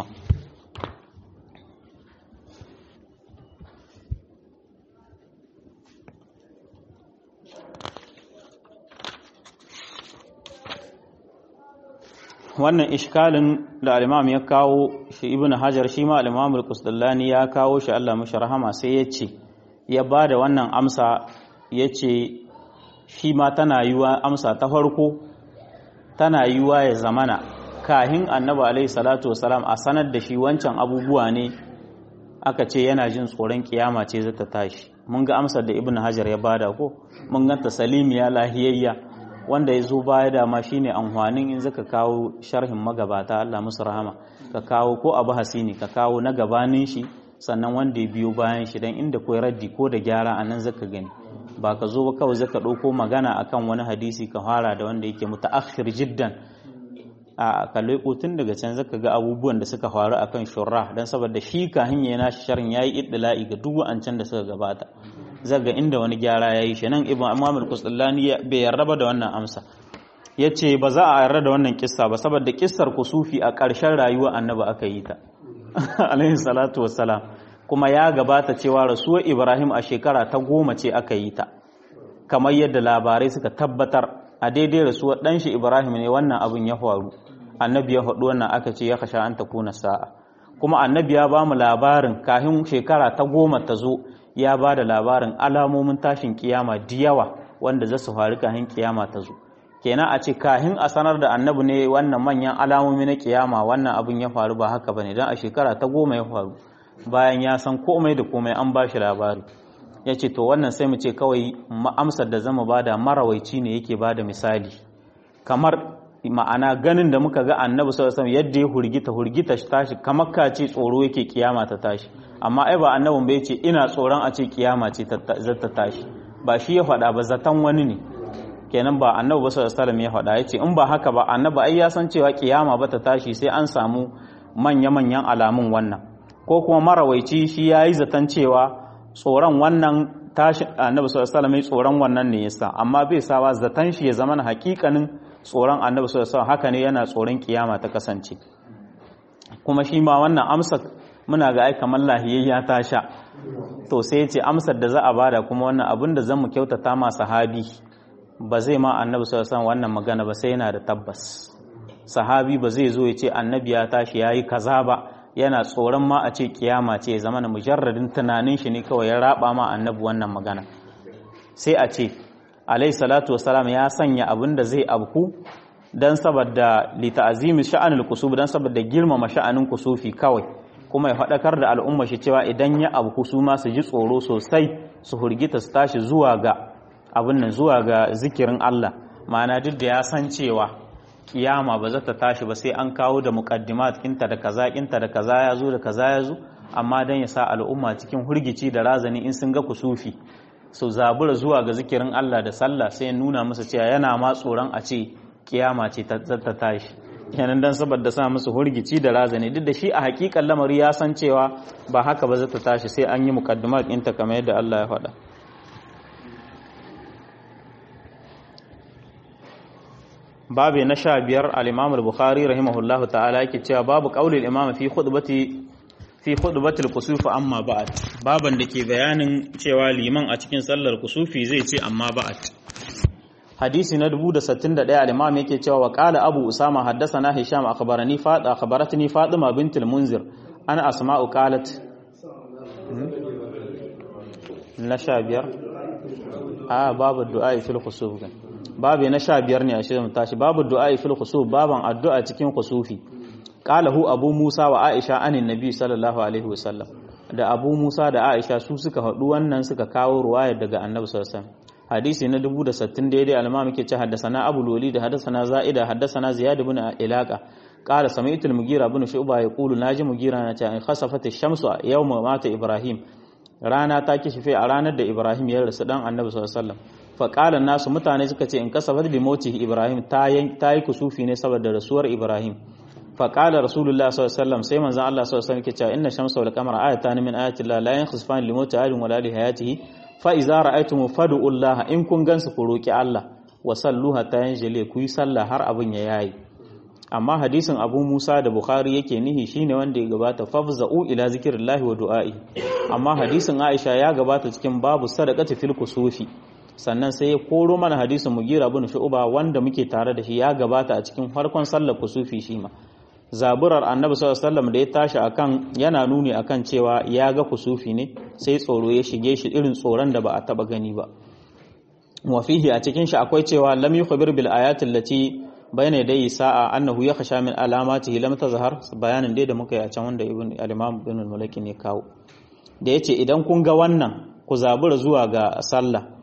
wannan ishkalin da al-imam ya kawo shi ibnu hajar shi ma al-imam al-qusdallani ya kawo shi Allah mashi rahama sai ya ce ya bada wannan amsa ya ce shi ma tana yiwa amsa ta farko tana yiwa ya zamana kahin annabi alaihi salatu wasalam a sanar da shi wancan abubuwa ne aka ce yana jin tsoron kiyama ce zata tashi mun ga amsar da ibnu hajar ya bada ko mun ganta salimiya lahiyayya wanda ya zo baya da ma shine amfanin in zaka kawo sharhin magabata Allah musu rahama ka kawo ko abu hasini ka kawo na gabanin shi sannan wanda ya biyo bayan shi dan inda koyi raddi ko da gyara anan zaka gani ba ka zo ba kawai zaka ɗauko magana akan wani hadisi ka fara da wanda yake mutaakhir jiddan a kalle tun daga can zaka ga abubuwan da suka faru akan shurra dan saboda shi ka hanya na sharhin yayi iddila'i ga duk wa'ancan da suka gabata zaga inda wani gyara yayi shi nan ibn imam al-qusllani bai yarda da wannan amsa yace ba za a yarda da wannan kissa ba saboda kissar kusufi a ƙarshen rayuwar annabi aka yi ta alaihi salatu wassalam kuma ya gabata cewa rasuwar ibrahim a shekara ta goma ce aka yi ta kamar yadda labarai suka tabbatar a daidai rasuwar ɗanshi ibrahim ne wannan abin ya faru annabi ya faɗi wannan aka ce ya kasha an kuna sa'a kuma annabi ya ba mu labarin kafin shekara ta goma ta zo ya ba da labarin alamomin tashin kiyama da yawa wanda za su faru kafin kiyama ta zo kenan a ce kafin a sanar da annabi ne wannan manyan alamomi na kiyama wannan abin ya faru ba haka bane dan a shekara ta goma ya faru bayan ya san komai da komai an ba shi labari ya ce to wannan sai mu ce kawai amsar da zama bada marawaici ne yake bada misali kamar ma'ana ganin da muka ga annabi sallallahu alaihi yadda ya hurgita hurgita tashi kamar ka ce tsoro yake kiyama ta tashi amma ai ba annabin bai ce ina tsoron a ce kiyama ce ta tashi ba shi ya faɗa ba zaton wani ne kenan ba annabi ba sallallahu alaihi ya faɗa yace in ba haka ba annabi ai ya san cewa kiyama ba ta tashi sai an samu manya-manyan alamun wannan ko kuma marawaici shi ya yi zaton cewa tsoron wannan tashi annabi sallallahu alaihi tsoron wannan ne yasa amma bai sawa zaton shi ya zama na hakikanin tsoron annabi sallallahu alaihi haka ne yana tsoron kiyama ta kasance kuma shi ma wannan amsa muna ga ai kamar lahiyayya ta sha to sai ce amsar da za a bada kuma wannan abin da zan mu kyautata ma sahabi ba zai ma annabi sallallahu alaihi wannan magana ba sai yana da tabbas sahabi ba zai zo ya ce annabi ya tashi yayi kaza ba yana tsoron ma a ce kiyama ce ya zama na mujarradin tunanin shi ne kawai ya raba ma annabi wannan magana sai a ce alai salatu wasalam ya sanya abin da zai abku dan saboda li ta'zimi sha'anil kusuf dan saboda girmama sha'anin kusufi kawai kuma ya faɗakar da al'umma shi cewa idan ya abku su ma su ji tsoro sosai su hurgita su tashi zuwa ga abin nan zuwa ga zikirin Allah ma'ana duk da ya san cewa kiyama ba za ta tashi ba sai an kawo da muqaddimat kinta da kaza kinta da kaza ya zo da kaza ya zo amma dan ya sa al'umma cikin hurgici da razani in sun ga kusufi su zabura zuwa ga zikirin Allah da sallah sai nuna musu cewa yana ma tsoron a ce kiyama ce ta tashi kenan dan saboda sa musu hurgici da razani duk da shi a hakikan lamari ya san cewa ba haka ba za ta tashi sai an yi muqaddimat kinta kamar yadda Allah ya faɗa babu na sha biyar al-imam al-bukhari rahimahullahu ta'ala yake cewa babu qaulil imam fi khutbati fi khutbatil kusuf amma ba'd baban da ke bayanin cewa liman a cikin sallar kusufi zai ce amma ba'd hadisi na 1061 al-imam yake cewa wa qala abu usama haddathana hisham akhbarani fada akhbaratni fatima bint al-munzir ana asma'u qalat na sha biyar a babu du'a fil khusuf babu na sha biyar ne a shirin tashi babu du'a fil khusuf baban addu'a cikin khusufi qalahu abu musa wa aisha anin nabi sallallahu alaihi wasallam da abu musa da aisha su suka haɗu wannan suka kawo ruwaya daga annabi sallallahu alaihi wasallam hadisi na 1060 daidai alma muke ce haddasana abu loli da haddasana za'ida haddasana ziyad ibn ilaqa qala sami'tu al-mugira ibn shu'ba yaqulu naji mugira na ce in khasafat ash-shamsu yawma mata ibrahim rana ta kishife a ranar da ibrahim ya rasu dan annabi sallallahu alaihi wasallam faƙalar nasu mutane suka ce in kasafar da moti ibrahim ta yi kusufi ne saboda rasuwar ibrahim faƙalar rasulullah sallallahu sai manzan allah sallallahu alaihi cewa inna shamsa wal qamara ayatan min ayati llah la yankhasifan li moti ahadin wala li hayatihi fa idza ra'aytum fad'u allah in kun gansu ku roki allah wa sallu hatta yanjali ku yi sallah har abin ya yayi amma hadisin abu musa da bukhari yake nihi shine wanda ya gabata fafza'u ila zikrillahi wa du'a'i amma hadisin aisha ya gabata cikin babu sadaqati fil kusufi sannan sai ya koro mana hadisin mugira bin shu'ba wanda muke tare da shi ya gabata a cikin farkon sallar kusufi shi ma zaburar annabi sallallahu alaihi wasallam da ya tashi akan yana nuni akan cewa ya ga kusufi ne sai tsoro ya shige shi irin tsoron da ba a taba gani ba wa fihi a cikin shi akwai cewa lam yukhbir bil ayati allati bayna yadayi sa'a annahu yakhsha min alamatihi lam tazhar bayanin dai da muka yi a can wanda ibn al-imam ibn al-malaki ne kawo da yace idan kun ga wannan ku zabura zuwa ga sallah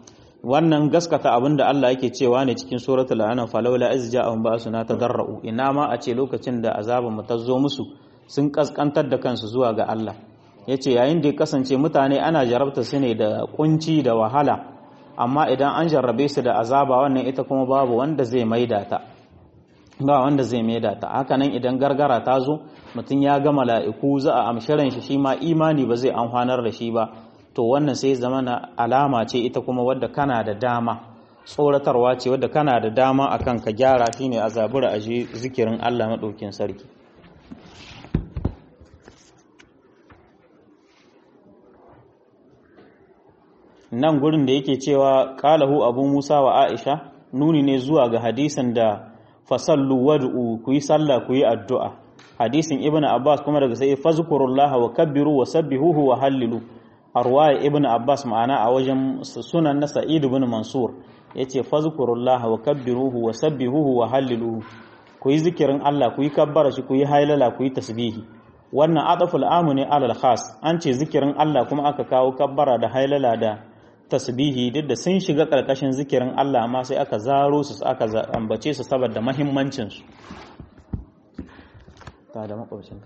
wannan gaskata abinda Allah yake cewa ne cikin suratul anam falawla iz ja'ahum ba'suna tadarra'u ina ma a ce lokacin da azabin mu ta zo musu sun kaskantar da kansu zuwa ga Allah yace yayin da ya kasance mutane ana jarabta su ne da kunci da wahala amma idan an jarrabe su da azaba wannan ita kuma babu wanda zai maida ta ba wanda zai maida ta hakanan idan gargara ta zo mutum ya ga mala'iku za a amshiran shi shi ma imani ba zai amfanar da shi ba to wannan sai zama na alama ce ita kuma wadda kana da dama tsoratarwa ce wadda kana da dama akan ka gyara shine a zabura a zikirin Allah maɗaukin sarki nan gurin da yake cewa qalahu abu musa wa aisha nuni ne zuwa ga hadisin da fasallu wad'u ku yi sallah ku yi addu'a hadisin ibnu abbas kuma daga sai fazkurullaha wa kabbiru wa sabbihuhu wa hallilu arwaya ibnu abbas ma'ana a wajen sunan na sa'id ibn mansur yace fazkurullaha wa kabbiruhu wa sabbihuhu wa halliluhu ku yi zikirin Allah ku yi kabbara shi ku yi hailala ku yi tasbihi wannan adaful amu ne alal khas an ce zikirin Allah kuma aka kawo kabbara da hailala da tasbihi duk da sun shiga karkashin zikirin Allah amma sai aka zaro su aka ambace su saboda muhimmancin su ta da makwabcin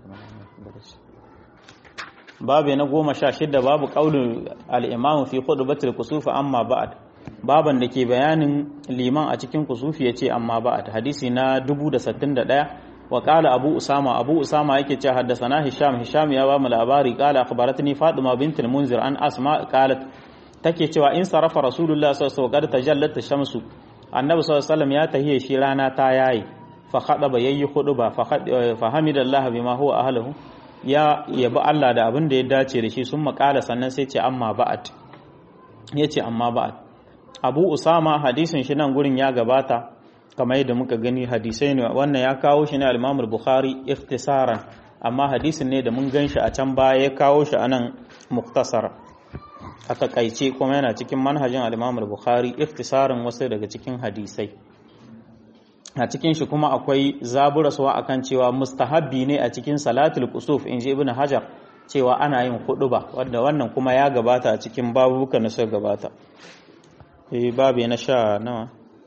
babu na goma sha shida babu qaulul al-imam fi khutbatil kusuf amma ba'd baban da ke bayanin liman a cikin kusufi yace amma ba'd hadisi na 1061 wa qala abu usama abu usama yake cewa haddathana hisham hisham ya ba mu labari qala akhbaratni fatima bint al-munzir an asma qalat take cewa in sarafa rasulullah sallallahu alaihi wasallam tajallat shamsu annabi sallallahu alaihi wasallam ya tahiye shi rana ta yayi fa khadaba yayi khuduba fa hamidallah bima huwa ahluhu ya yabi Allah da abin da ya dace da shi sun makala sannan sai ce amma ba'at yace amma ba'at Abu Usama hadisin shi nan gurin ya gabata kamar yadda muka gani hadisai ne wannan ya kawo shi ne al-Imam al-Bukhari ikhtisaran amma hadisin ne da mun gan shi a can baya ya kawo shi anan muktasar a takaice kuma yana cikin manhajin al-Imam al-Bukhari ikhtisarin wasu daga cikin hadisai a cikin shi kuma akwai zaburaswa akan cewa mustahabbi ne a cikin salatul kusuf inji ibn hajar cewa ana yin ba wanda wannan kuma ya gabata a cikin babuka na suka gabata eh babu na sha nawa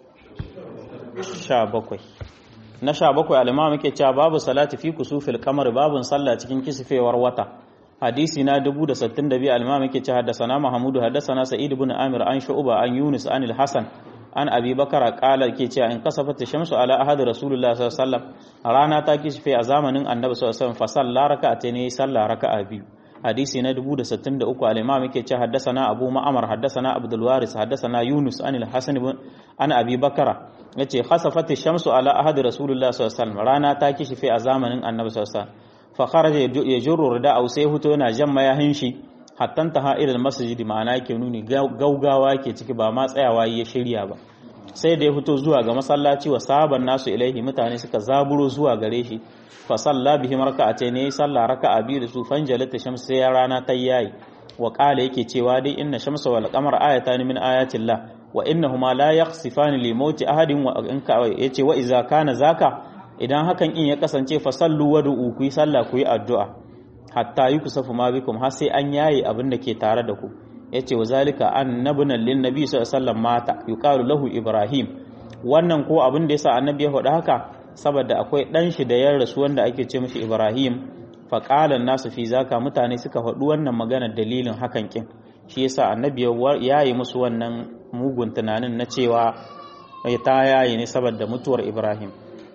sha bakwai na sha bakwai al-imam yake cewa babu salati fi kusufil qamar babun sallah cikin kisfewar wata hadisi na 1062 al-imam yake cewa haddathana mahmudu haddathana sa'id ibn amir an shu'ba an yunus an al-hasan an abi bakara kala ke cewa in kasafata shamsu ala ahad rasulullah sallallahu alaihi wasallam rana ta kisfe a zamanin annabi sallallahu alaihi wasallam fa salla raka'ata ne salla raka'a biyu hadisi na 1063 al-imam yake cewa haddathana abu ma'amar haddathana abdul waris haddathana yunus an al-hasan ibn an abi bakara yace khasafat shamsu ala ahad rasulullah sallallahu alaihi wasallam rana ta kisfe a zamanin annabi sallallahu alaihi wasallam fa kharaja yajurru rida'u sai huto yana jamma ya hinshi hattan ta ha'ilal masjid ma'ana yake nuni gaugawa ke ciki ba ma tsayawa ya shirya ba sai da ya fito zuwa ga masallaci wa sahaban nasu ilaihi mutane suka zaburo zuwa gare shi fa salla bihim raka'atayn ne salla raka'a biyu da su fanjalata shams sai ya rana ta yayi wa qala yake cewa dai inna shamsa wal qamara ayatan min ayatillah wa innahuma la yakhsifani li mauti ahadin wa in ka yace wa iza kana zaka idan hakan in ya kasance fa sallu wa du'u ku yi sallah ku yi addu'a hatta yi kusafu ma bikum har sai an yaye abin da ke tare da ku yace wa zalika annabuna lin nabi sallallahu alaihi wasallam mata yuqalu lahu ibrahim wannan ko abin da yasa annabi ya faɗa haka saboda akwai dan shi da ya rasu wanda ake ce mishi ibrahim fa qala nasu fi zaka mutane suka faɗi wannan magana dalilin hakan kin shi yasa annabi ya yi musu wannan mugun tunanin na cewa ya ta yayi ne saboda mutuwar ibrahim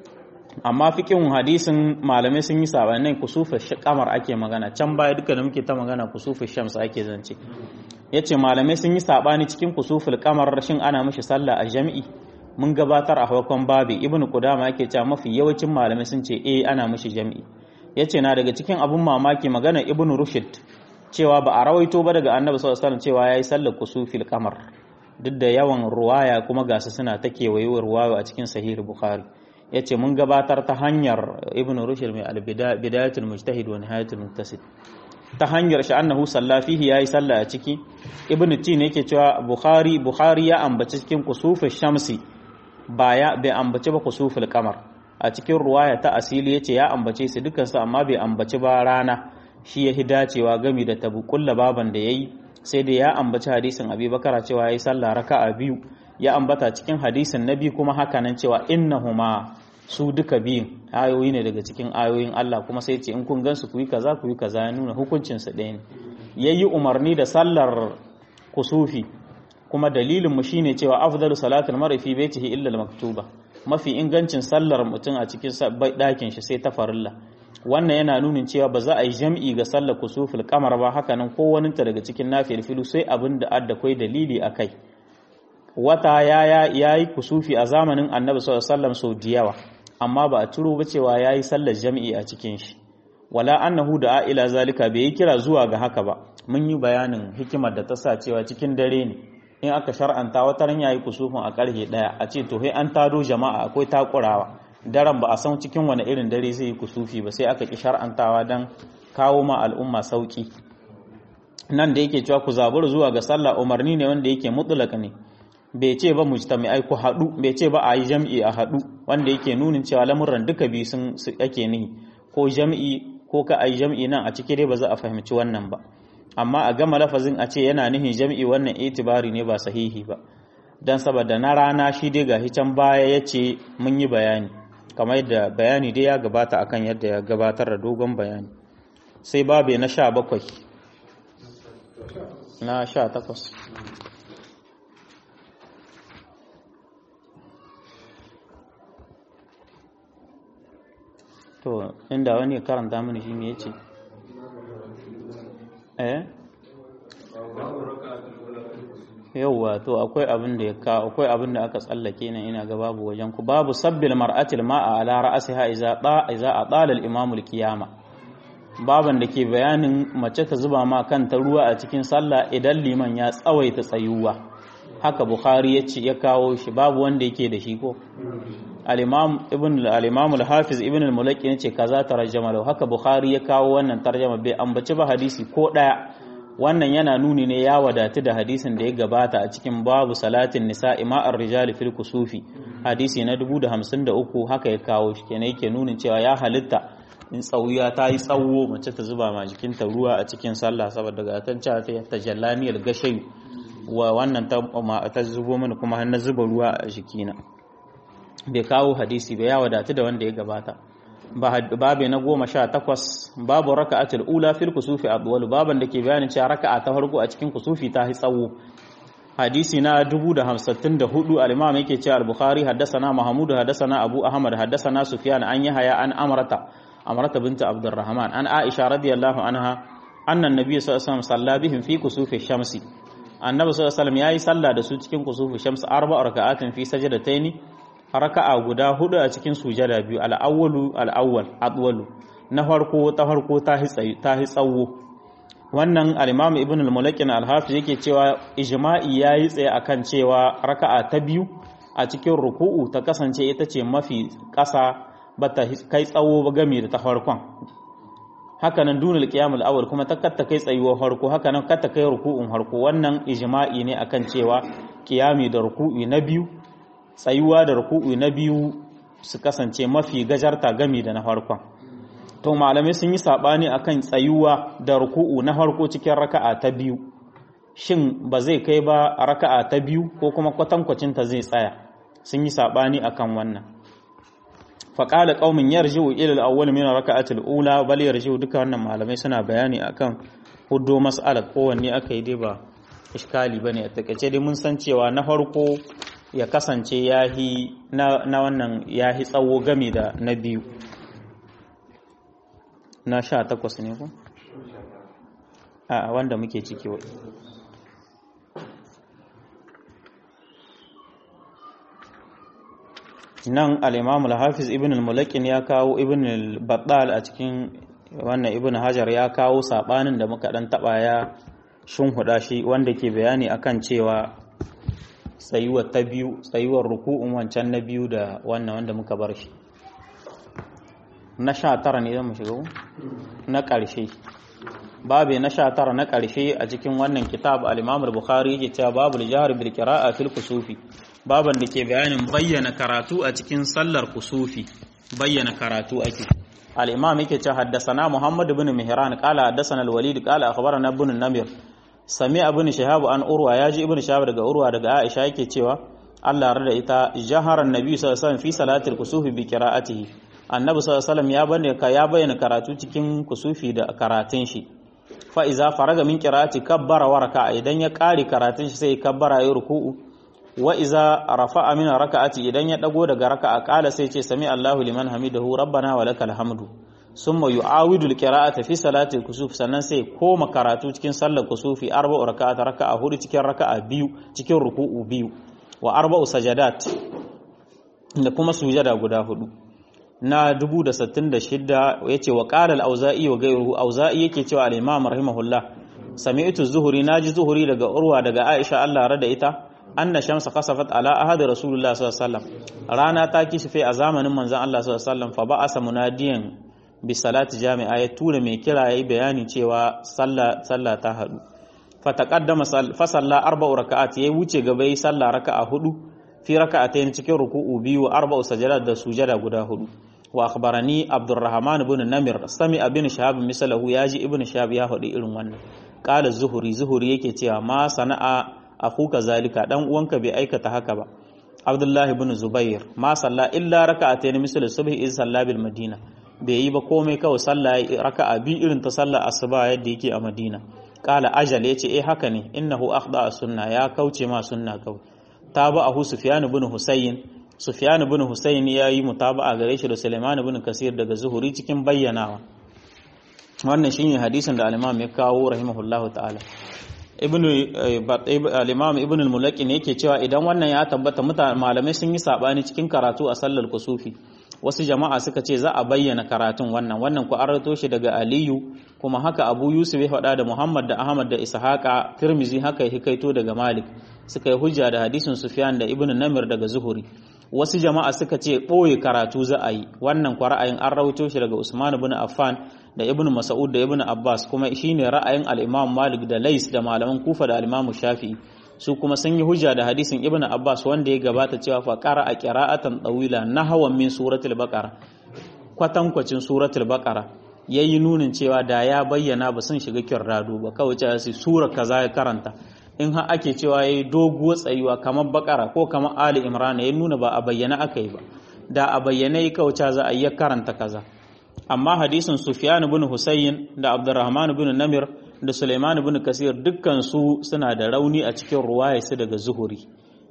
amma fikin hadisin malamai sun yi sabanin kusufa kamar ake magana can baya duka da muke ta magana kusufa shams ake zance yace malamai sun yi sabani cikin kusuful kamar rashin ana mishi sallah a jami'i mun gabatar a farkon babi ibnu qudama yake cewa mafi yawancin malamai sun ce eh ana mishi jami'i yace na daga cikin abun mamaki magana ibnu rushd cewa ba a rawaito ba daga annabi sallallahu alaihi wasallam cewa yayi sallar kusufil kamar duk da yawan ruwaya kuma gasu suna ta kewayewar ruwaya a cikin sahih bukhari ya ce mun gabatar ta hanyar ibn rushd mai albidayatul mujtahid wa nihayatul muqtasid ta hanyar shi annahu salla fihi yayi salla a ciki ibn tin yake cewa bukhari bukhari ya ambaci cikin kusufin shamsi baya bai ambaci ba kusuful qamar a cikin ruwaya ta asili yace ya ambace su dukkan su amma bai ambaci ba rana shi ya dacewa gami da tabu kulla baban da yayi sai dai ya ambaci hadisin abi bakara cewa ya yi sallah raka'a biyu ya ambata cikin hadisin na biyu kuma haka nan cewa innahuma su duka biyun ayoyi ne daga cikin ayoyin Allah kuma sai ce in kun gansu ku yi kaza ku yi kaza ya nuna hukuncin su ɗaya ne yayi umarni da sallar kusufi kuma dalilin mu shine cewa afdalu salatul mar'i fi baitihi illa al-maktuba mafi ingancin sallar mutum a cikin ɗakin shi sai ta farilla wannan yana nunin cewa ba za a yi jam'i ga sallar kusufil kamar ba haka nan ko waninta daga cikin nafiyar filu sai abin da adda kai dalili a kai wata ya yi kusufi a zamanin annabi sallallahu sau da yawa amma ba a turo ba cewa ya yi sallar jam'i a cikin shi wala annahu da ila zalika bai yi kira zuwa ga haka ba mun yi bayanin hikimar da ta sa cewa cikin dare ne in aka shar'anta wata ran yayi kusufin a karhe daya a ce to sai an tado jama'a akwai takurawa daren ba a san cikin wani irin dare zai yi kusufi ba sai aka ki shar'antawa dan kawo ma al'umma sauki nan da yake cewa ku zabur zuwa ga sallah umarni ne wanda yake mutlaka ne bai ce ba mujtami'ai ku haɗu bai ce ba a yi jam'i a haɗu wanda yake nunin cewa lamuran duka biyu sun ake nihi ko jam'i ko ka ai jam'i nan a ciki dai ba za a fahimci wannan ba amma a gama lafazin a ce yana nihin jam'i wannan itibari ne ba sahihi ba dan saboda na rana shi dai ga can baya ya ce mun yi bayani kamar yadda bayani dai ya gabata akan yadda ya gabatar da dogon bayani sai babe na sha bakwai na sha takwas to inda wani karanta mini shi me yace eh yauwa to akwai abin da ya ka akwai abin da aka tsallake nan ina ga babu wajen ku babu sabbil mar'atil ma'a ala ra'siha iza ta iza atala al-imam al-qiyama baban da ke bayanin mace ta zuba ma kanta ruwa a cikin sallah idan liman ya tsawaita tsayuwa haka bukhari ya ce ya kawo shi babu wanda yake da shi ko al-imam ibn al-imam al-hafiz ibn al-mulaki yace kaza tarjama lahu haka bukhari ya kawo wannan tarjama bai ambaci ba hadisi ko daya wannan yana nuni ne ya wadatu da hadisin da ya gabata a cikin babu salatin nisa'i ma'ar rijali fil kusufi hadisi na 1053 haka ya kawo shi kenan yake nunin cewa ya halitta in tsauya ta yi tsawo mace ta zuba ma jikinta ruwa a cikin sallah saboda ga tan cewa ta tajallaniyar gashayu wa wannan ta zubo mini kuma har na zuba ruwa a jikina bai kawo hadisi ba ya wadatu da wanda ya gabata babu na goma sha takwas babu raka'atul ula fil kusufi adwal baban da ke bayanin cewa raka'a ta farko a cikin kusufi ta yi tsawo hadisi na 1054 al-imam yake cewa al-bukhari haddathana mahmud haddathana abu ahmad haddathana sufyan an yahya an amrata amrata bint abdurrahman an aisha radiyallahu anha anna an-nabiy sallallahu alaihi wasallam salla bihim fi kusufi shamsi annabi sallallahu alaihi wasallam yayi sallah da su cikin kusufi shamsi arba'a raka'atin fi sajdataini raka'a guda hudu a cikin sujada biyu al'awwalu al'awwal adwalu na farko ta farko ta hi tsawo wannan al-imam ibn al-mulakin al-hafiz yake cewa ijma'i yayi tsaye akan cewa raka'a ta biyu a cikin ruku'u ta kasance ita ce mafi ƙasa bata kai tsawo ba game da ta farkon haka nan dunul qiyam al-awwal kuma ta katta kai tsayuwar farko haka nan katta kai ruku'un farko wannan ijma'i ne akan cewa qiyami da ruku'i na biyu tsayuwa da ruku'u na biyu su kasance mafi gajarta gami da na farkon to malamai sun yi sabani akan tsayuwa da ruku'u na farko cikin raka'a ta biyu shin ba zai kai ba raka'a ta biyu ko kuma kwatankwacin ta zai tsaya sun yi sabani akan wannan faqala qaumin yarji'u ila al-awwal min raka'ati al-ula bal yarji'u duka wannan malamai suna bayani akan huddo mas'alar kowanne aka yi dai ba iskali bane a takaice dai mun san cewa na farko ya kasance yahi na, na wannan yahi tsawo game da na biyu na sha takwas ne ku? a wanda muke ciki wai nan al-imam al-hafiz ibn al-mulakin ya kawo ibn al-battal a cikin wannan ibn hajar ya kawo sabanin da muka dan taba ya shunhuda shi wanda ke bayani akan cewa tsayuwar ta biyu tsayuwar ruku'un wancan na biyu da wannan wanda muka bar shi na sha tara ne zama shiga na ƙarshe babu na sha tara na ƙarshe a cikin wannan kitab al-imam al-bukhari yake cewa babu al-jahr bil qira'a fil kusufi baban da ke bayanin bayyana karatu a cikin sallar kusufi bayyana karatu ake al-imam yake cewa haddathana muhammad ibn mihran qala haddathana al-walid qala akhbarana ibn namir sami ibn shahab an urwa yaji ibn shahab daga urwa daga aisha yake cewa Allah rada ita jaharan nabi sallallahu alaihi wasallam fi salatil kusufi bi qira'atihi annabi sallallahu alaihi wasallam ya bayyana ya bayyana karatu cikin kusufi da karatun shi fa iza faraga min qira'ati kabbara wa raka'a idan ya kare karatun shi sai kabbara ya ruku'u wa iza rafa'a min raka'ati idan ya dago daga raka'a kala sai ce sami Allahu liman hamidahu rabbana wa lakal hamdu summa yu'awidu al-qira'ata fi salati al-kusuf sannan sai koma karatu cikin sallar kusufi arba'u raka'at raka'a hudu cikin raka'a biyu cikin ruku'u biyu wa arba'u sajadat da kuma sujada guda hudu na 1066 yace wa qala al-auza'i wa ghayruhu auza'i yake cewa al-imam rahimahullah sami'tu zuhuri naji zuhuri daga urwa daga aisha Allah rada ita anna shamsa khasafat ala ahadi rasulullah sallallahu alaihi wasallam rana ta kishife a zamanin manzon Allah sallallahu alaihi wasallam fa ba'asa munadiyan bi salati jami'a ya tura mai kira yayi bayani cewa sallah sallah ta hadu fa taqaddama fa salla arba'u raka'at yayi wuce gaba yayi sallah raka'a hudu fi raka'atayn cikin ruku'u biyu arba'u sajadat da sujada guda hudu wa akhbarani abdurrahman ibn namir sami ibn shahab misalahu yaji ibn shahab ya hadi irin wannan qala zuhuri zuhuri yake cewa ma sana'a akuka zalika dan uwanka bai aikata haka ba abdullahi ibn zubair ma salla illa raka'atayn misal subhi iz salla bil madina bai yi ba komai kawai sallah raka'a bi irin ta sallar asuba yadda yake a madina qala ajal yace eh haka ne innahu akhda sunna ya kauce ma sunna kawai tabahu sufyan ibn husayn sufyan ibn husayn ya yi mutaba'a gare shi da sulaiman ibn kasir daga zuhuri cikin bayyanawa wannan shine hadisin da al-imam ya kawo rahimahullahu ta'ala ibn al-imam ibn al-mulaqi ne yake cewa idan wannan ya tabbata malamai sun yi sabani cikin karatu a sallar kusufi wasu jama'a suka ce za a bayyana karatun wannan wannan ku arato shi daga aliyu kuma haka abu yusuf ya faɗa da muhammad da ahmad da ishaqa tirmizi haka ya hikaito daga malik suka yi hujja da hadisin sufyan da ibn namir daga zuhuri wasu jama'a suka ce ɓoye karatu za a yi wannan kwa ra'ayin an rawaito shi daga usman ibn affan da ibn mas'ud da ibn abbas kuma shine ra'ayin al-imam malik da lais da malaman kufa da al-imam shafi'i su kuma sun yi hujja da hadisin ibn abbas wanda ya gabata cewa fa qara a qira'atan tawila nahwan min suratul baqara kwatankwacin suratul baqara yayi nunin cewa da ya bayyana ba sun shiga kirrado ba kawai cewa sai sura kaza ya karanta in har ake cewa yayi doguwar tsayuwa kamar bakara ko kamar ali imran ya nuna ba a bayyana aka yi ba da a bayyana yi kawai za a yi karanta kaza amma hadisin sufyan ibn husayn da abdurrahman ibn namir da suleiman ibn kasir dukkan su suna da rauni a cikin ruwaya su daga zuhuri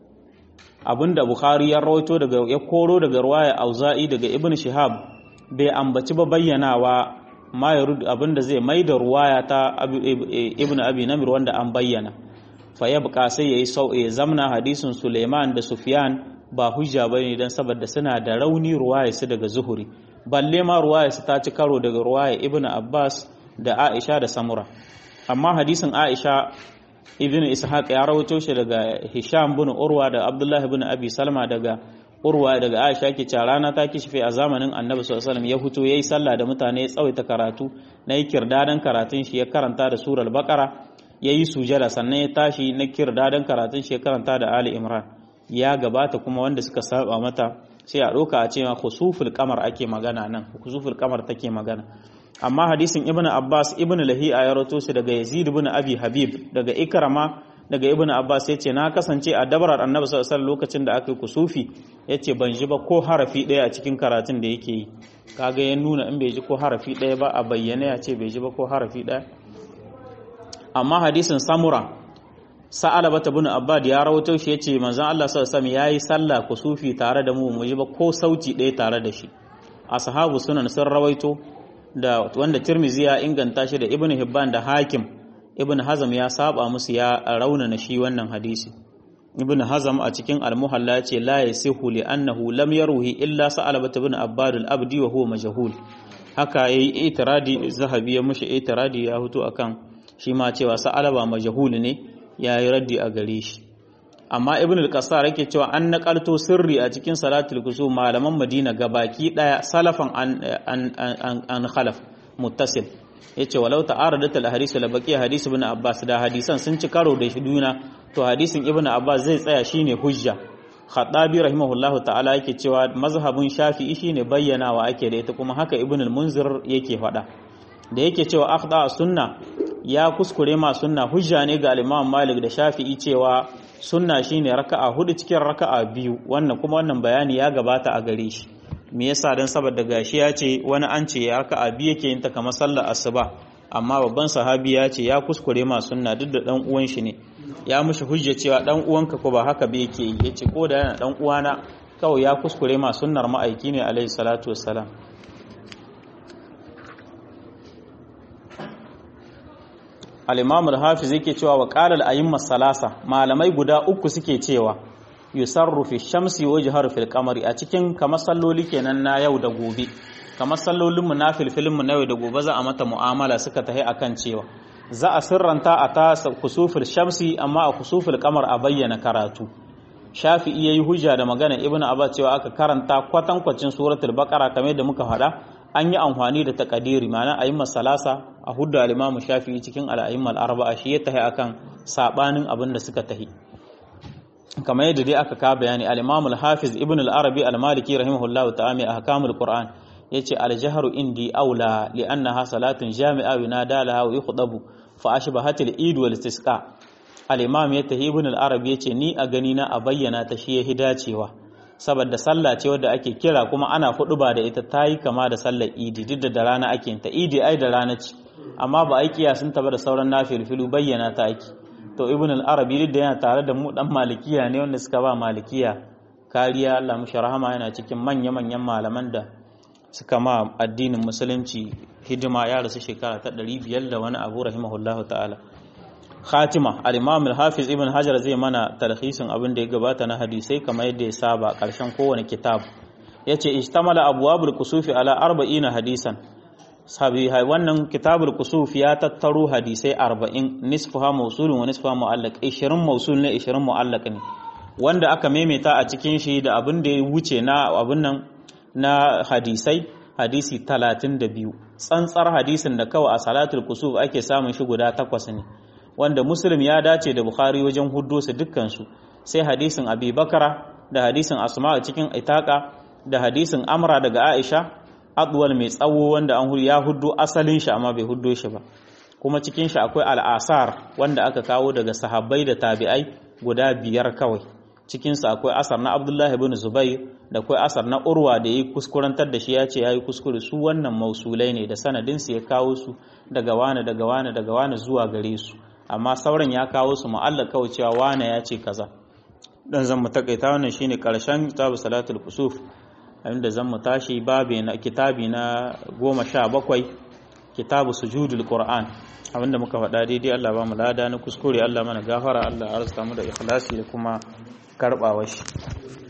abinda bukhari ya rawaito daga ya koro daga ruwaya auza'i daga ibn shihab bai ambaci ba bayyanawa ma yarud abinda zai maida ruwaya ta ibn abi namir wanda an bayyana fa yabqa sai yayi sau ya zamna hadisin suleiman da sufyan ba hujja bane dan saboda suna da rauni ruwaya su daga zuhuri balle ma ruwaya su ta ci karo daga ruwaya ibn abbas da aisha da samura amma hadisin aisha ibn ishaq ya rawaito shi daga hisham bin urwa da abdullah ibn abi salma daga urwa daga aisha ke cewa rana ta kishife a zamanin annabi sallallahu alaihi wasallam ya fito yayi sallah da mutane ya tsawaita karatu na yi kirdadan karatun shi ya karanta da surar baqara yayi sujada sannan ya tashi na kirdadan karatun shi ya karanta da ali imran ya gabata kuma wanda suka saba mata sai a ɗauka a cewa khusuful kamar ake magana nan khusuful kamar take magana amma hadisin ibnu abbas ibnu lahi'a ya rawato shi daga yazid ibn abi habib daga ikrama daga ibnu abbas yace na kasance a dabarar annabi sallallahu alaihi lokacin da aka yi kusufi yace ban ji ba ko harafi ɗaya a cikin karatun da yake yi kaga ya nuna in bai ji ko harafi ɗaya ba a bayyane ya ce bai ji ba ko harafi ɗaya amma hadisin samura sa'ala bata bin abbad ya rawato shi yace manzon Allah sallallahu alaihi wasallam yayi sallah kusufi tare da mu mu ji ba ko sauti ɗaya tare da shi ashabu sunan sun rawaito da wanda Tirmizi ya inganta shi da Ibn Hibban da Hakim Ibn Hazm ya saba musu ya raunana shi wannan hadisi Ibn Hazm a cikin Al-Muhalla ya ce la yasihu li annahu lam yaruhi illa Sa'alabat ibn Abbad al-Abdi wa huwa majhul haka yayi itiradi Zahabi ya mushi itiradi ya hutu akan shi ma cewa Sa'alaba majhul ne yayi raddi a gare shi amma ibn al-qassar yake cewa an nakalto sirri a cikin salatul kusuf malaman madina gabaki daya salafan an an an khalaf muttasil yace walau ta'aradat al-hadith la baqi hadith ibn abbas da hadisan sun ci karo da juna to hadisin ibn abbas zai tsaya shine hujja khadabi rahimahullahu ta'ala yake cewa mazhabin shafi'i shine bayyanawa ake da ita kuma haka ibn al-munzir yake faɗa da yake cewa akhda sunna ya kuskure ma sunna hujja ne ga al-Imam Malik da Shafi'i cewa sunna shine raka'a hudu cikin raka'a biyu wannan kuma wannan bayani ya gabata a gare shi me yasa dan saboda gashi ya ce wani an ce ya raka'a biyu yake yin ta kamar sallar asuba amma babban sahabi ya ce ya kuskure ma sunna duk da dan uwan shi ne ya mushi hujja cewa dan uwanka ko ba haka ba yake yi yace ko da yana dan uwana kawai ya kuskure ma sunnar ma'aiki ne alaihi salatu wassalam al-imam al-hafiz yake cewa wa qala al-ayyimma salasa malamai guda uku suke cewa yusarru fi shamsi wa yajharu fil qamari a cikin kamar salloli kenan na yau da gobe kamar sallolin mu na filfilin mu na yau da gobe za a mata mu'amala suka tahi akan cewa za a sirranta a ta kusufil shamsi amma a kusufil qamar a bayyana karatu shafi'i yayi hujja da magana ibnu abbas cewa aka karanta kwatankwacin suratul baqara kamar da muka faɗa an yi amfani da takadiri ma'ana ayyuma salasa a hudda al-imam shafi'i cikin al-ayyuma al-arba'a shi ya tahi akan sabanin abin da suka tahi kamar yadda dai aka ka bayani al-imam al-hafiz ibn al-arabi al-maliki rahimahullahu ta'ala a ahkamul qur'an yace al-jahru indi aula li'annaha salatun jami'a yunada laha wa yukhdabu fa ashbahat al-eid wal istisqa al-imam ya tahi ibn al-arabi yace ni a gani na a bayyana ta shi ya dacewa saboda sallah ce wadda ake kira kuma ana hudu ba da ita tayi kama da sallar idi duk da rana ake ta idi ai da rana ce amma ba ai kiyasin ta ba da sauran nafilfilu bayyana ta ake to ibn al-arabi duk da yana tare da mu dan malikiya ne wanda suka ba malikiya kariya Allah mushi rahama yana cikin manya manyan malaman da suka ma addinin musulunci hidima ya rasu shekara ta 500 da wani abu rahimahullahu ta'ala khatima al-imam al-hafiz ibn hajar zai mana talhisin abin da ya gabata na hadisai kamar yadda ya saba karshen kowane kitab yace ijtamala abwabul kusufi ala 40 hadisan sahihai wannan kitabul kusuf ya tattaro hadisai 40 nisfuha mawsulun wa nisfuha mu'allaq 20 mawsul ne 20 mu'allaq ne wanda aka maimaita a cikin shi da abin da ya wuce na abin nan na hadisai hadisi 32 tsantsar hadisin da kawai a salatul kusuf ake samun shi guda takwas ne wanda muslim ya dace da bukhari wajen huddo su dukkansu sai hadisin abi bakara da hadisin asma a cikin itaka da hadisin amra daga aisha adwal mai tsawo wanda an ya huddo asalin shi amma bai huddo shi ba kuma cikin shi akwai al'asar wanda aka kawo daga sahabbai da tabi'ai guda biyar kawai cikinsa akwai asar na abdullahi ibn zubair da akwai asar na urwa da yi kuskurantar da shi ya ce ya yi kuskure su wannan mausulai ne da sanadinsu ya kawo su daga wane daga wane daga wane zuwa gare su amma sauran ya kawo su mu'allaka kawai cewa wane ya ce kaza dan zan mu takaita wannan shine karshen kitabu salatul kusuf inda zan mu tashi babe na kitabi na goma sha bakwai kitabu sujudul qur'an abinda muka faɗa daidai Allah ba mu lada na kuskure Allah mana gafara Allah arzuta mu da ikhlasi da kuma karɓawa shi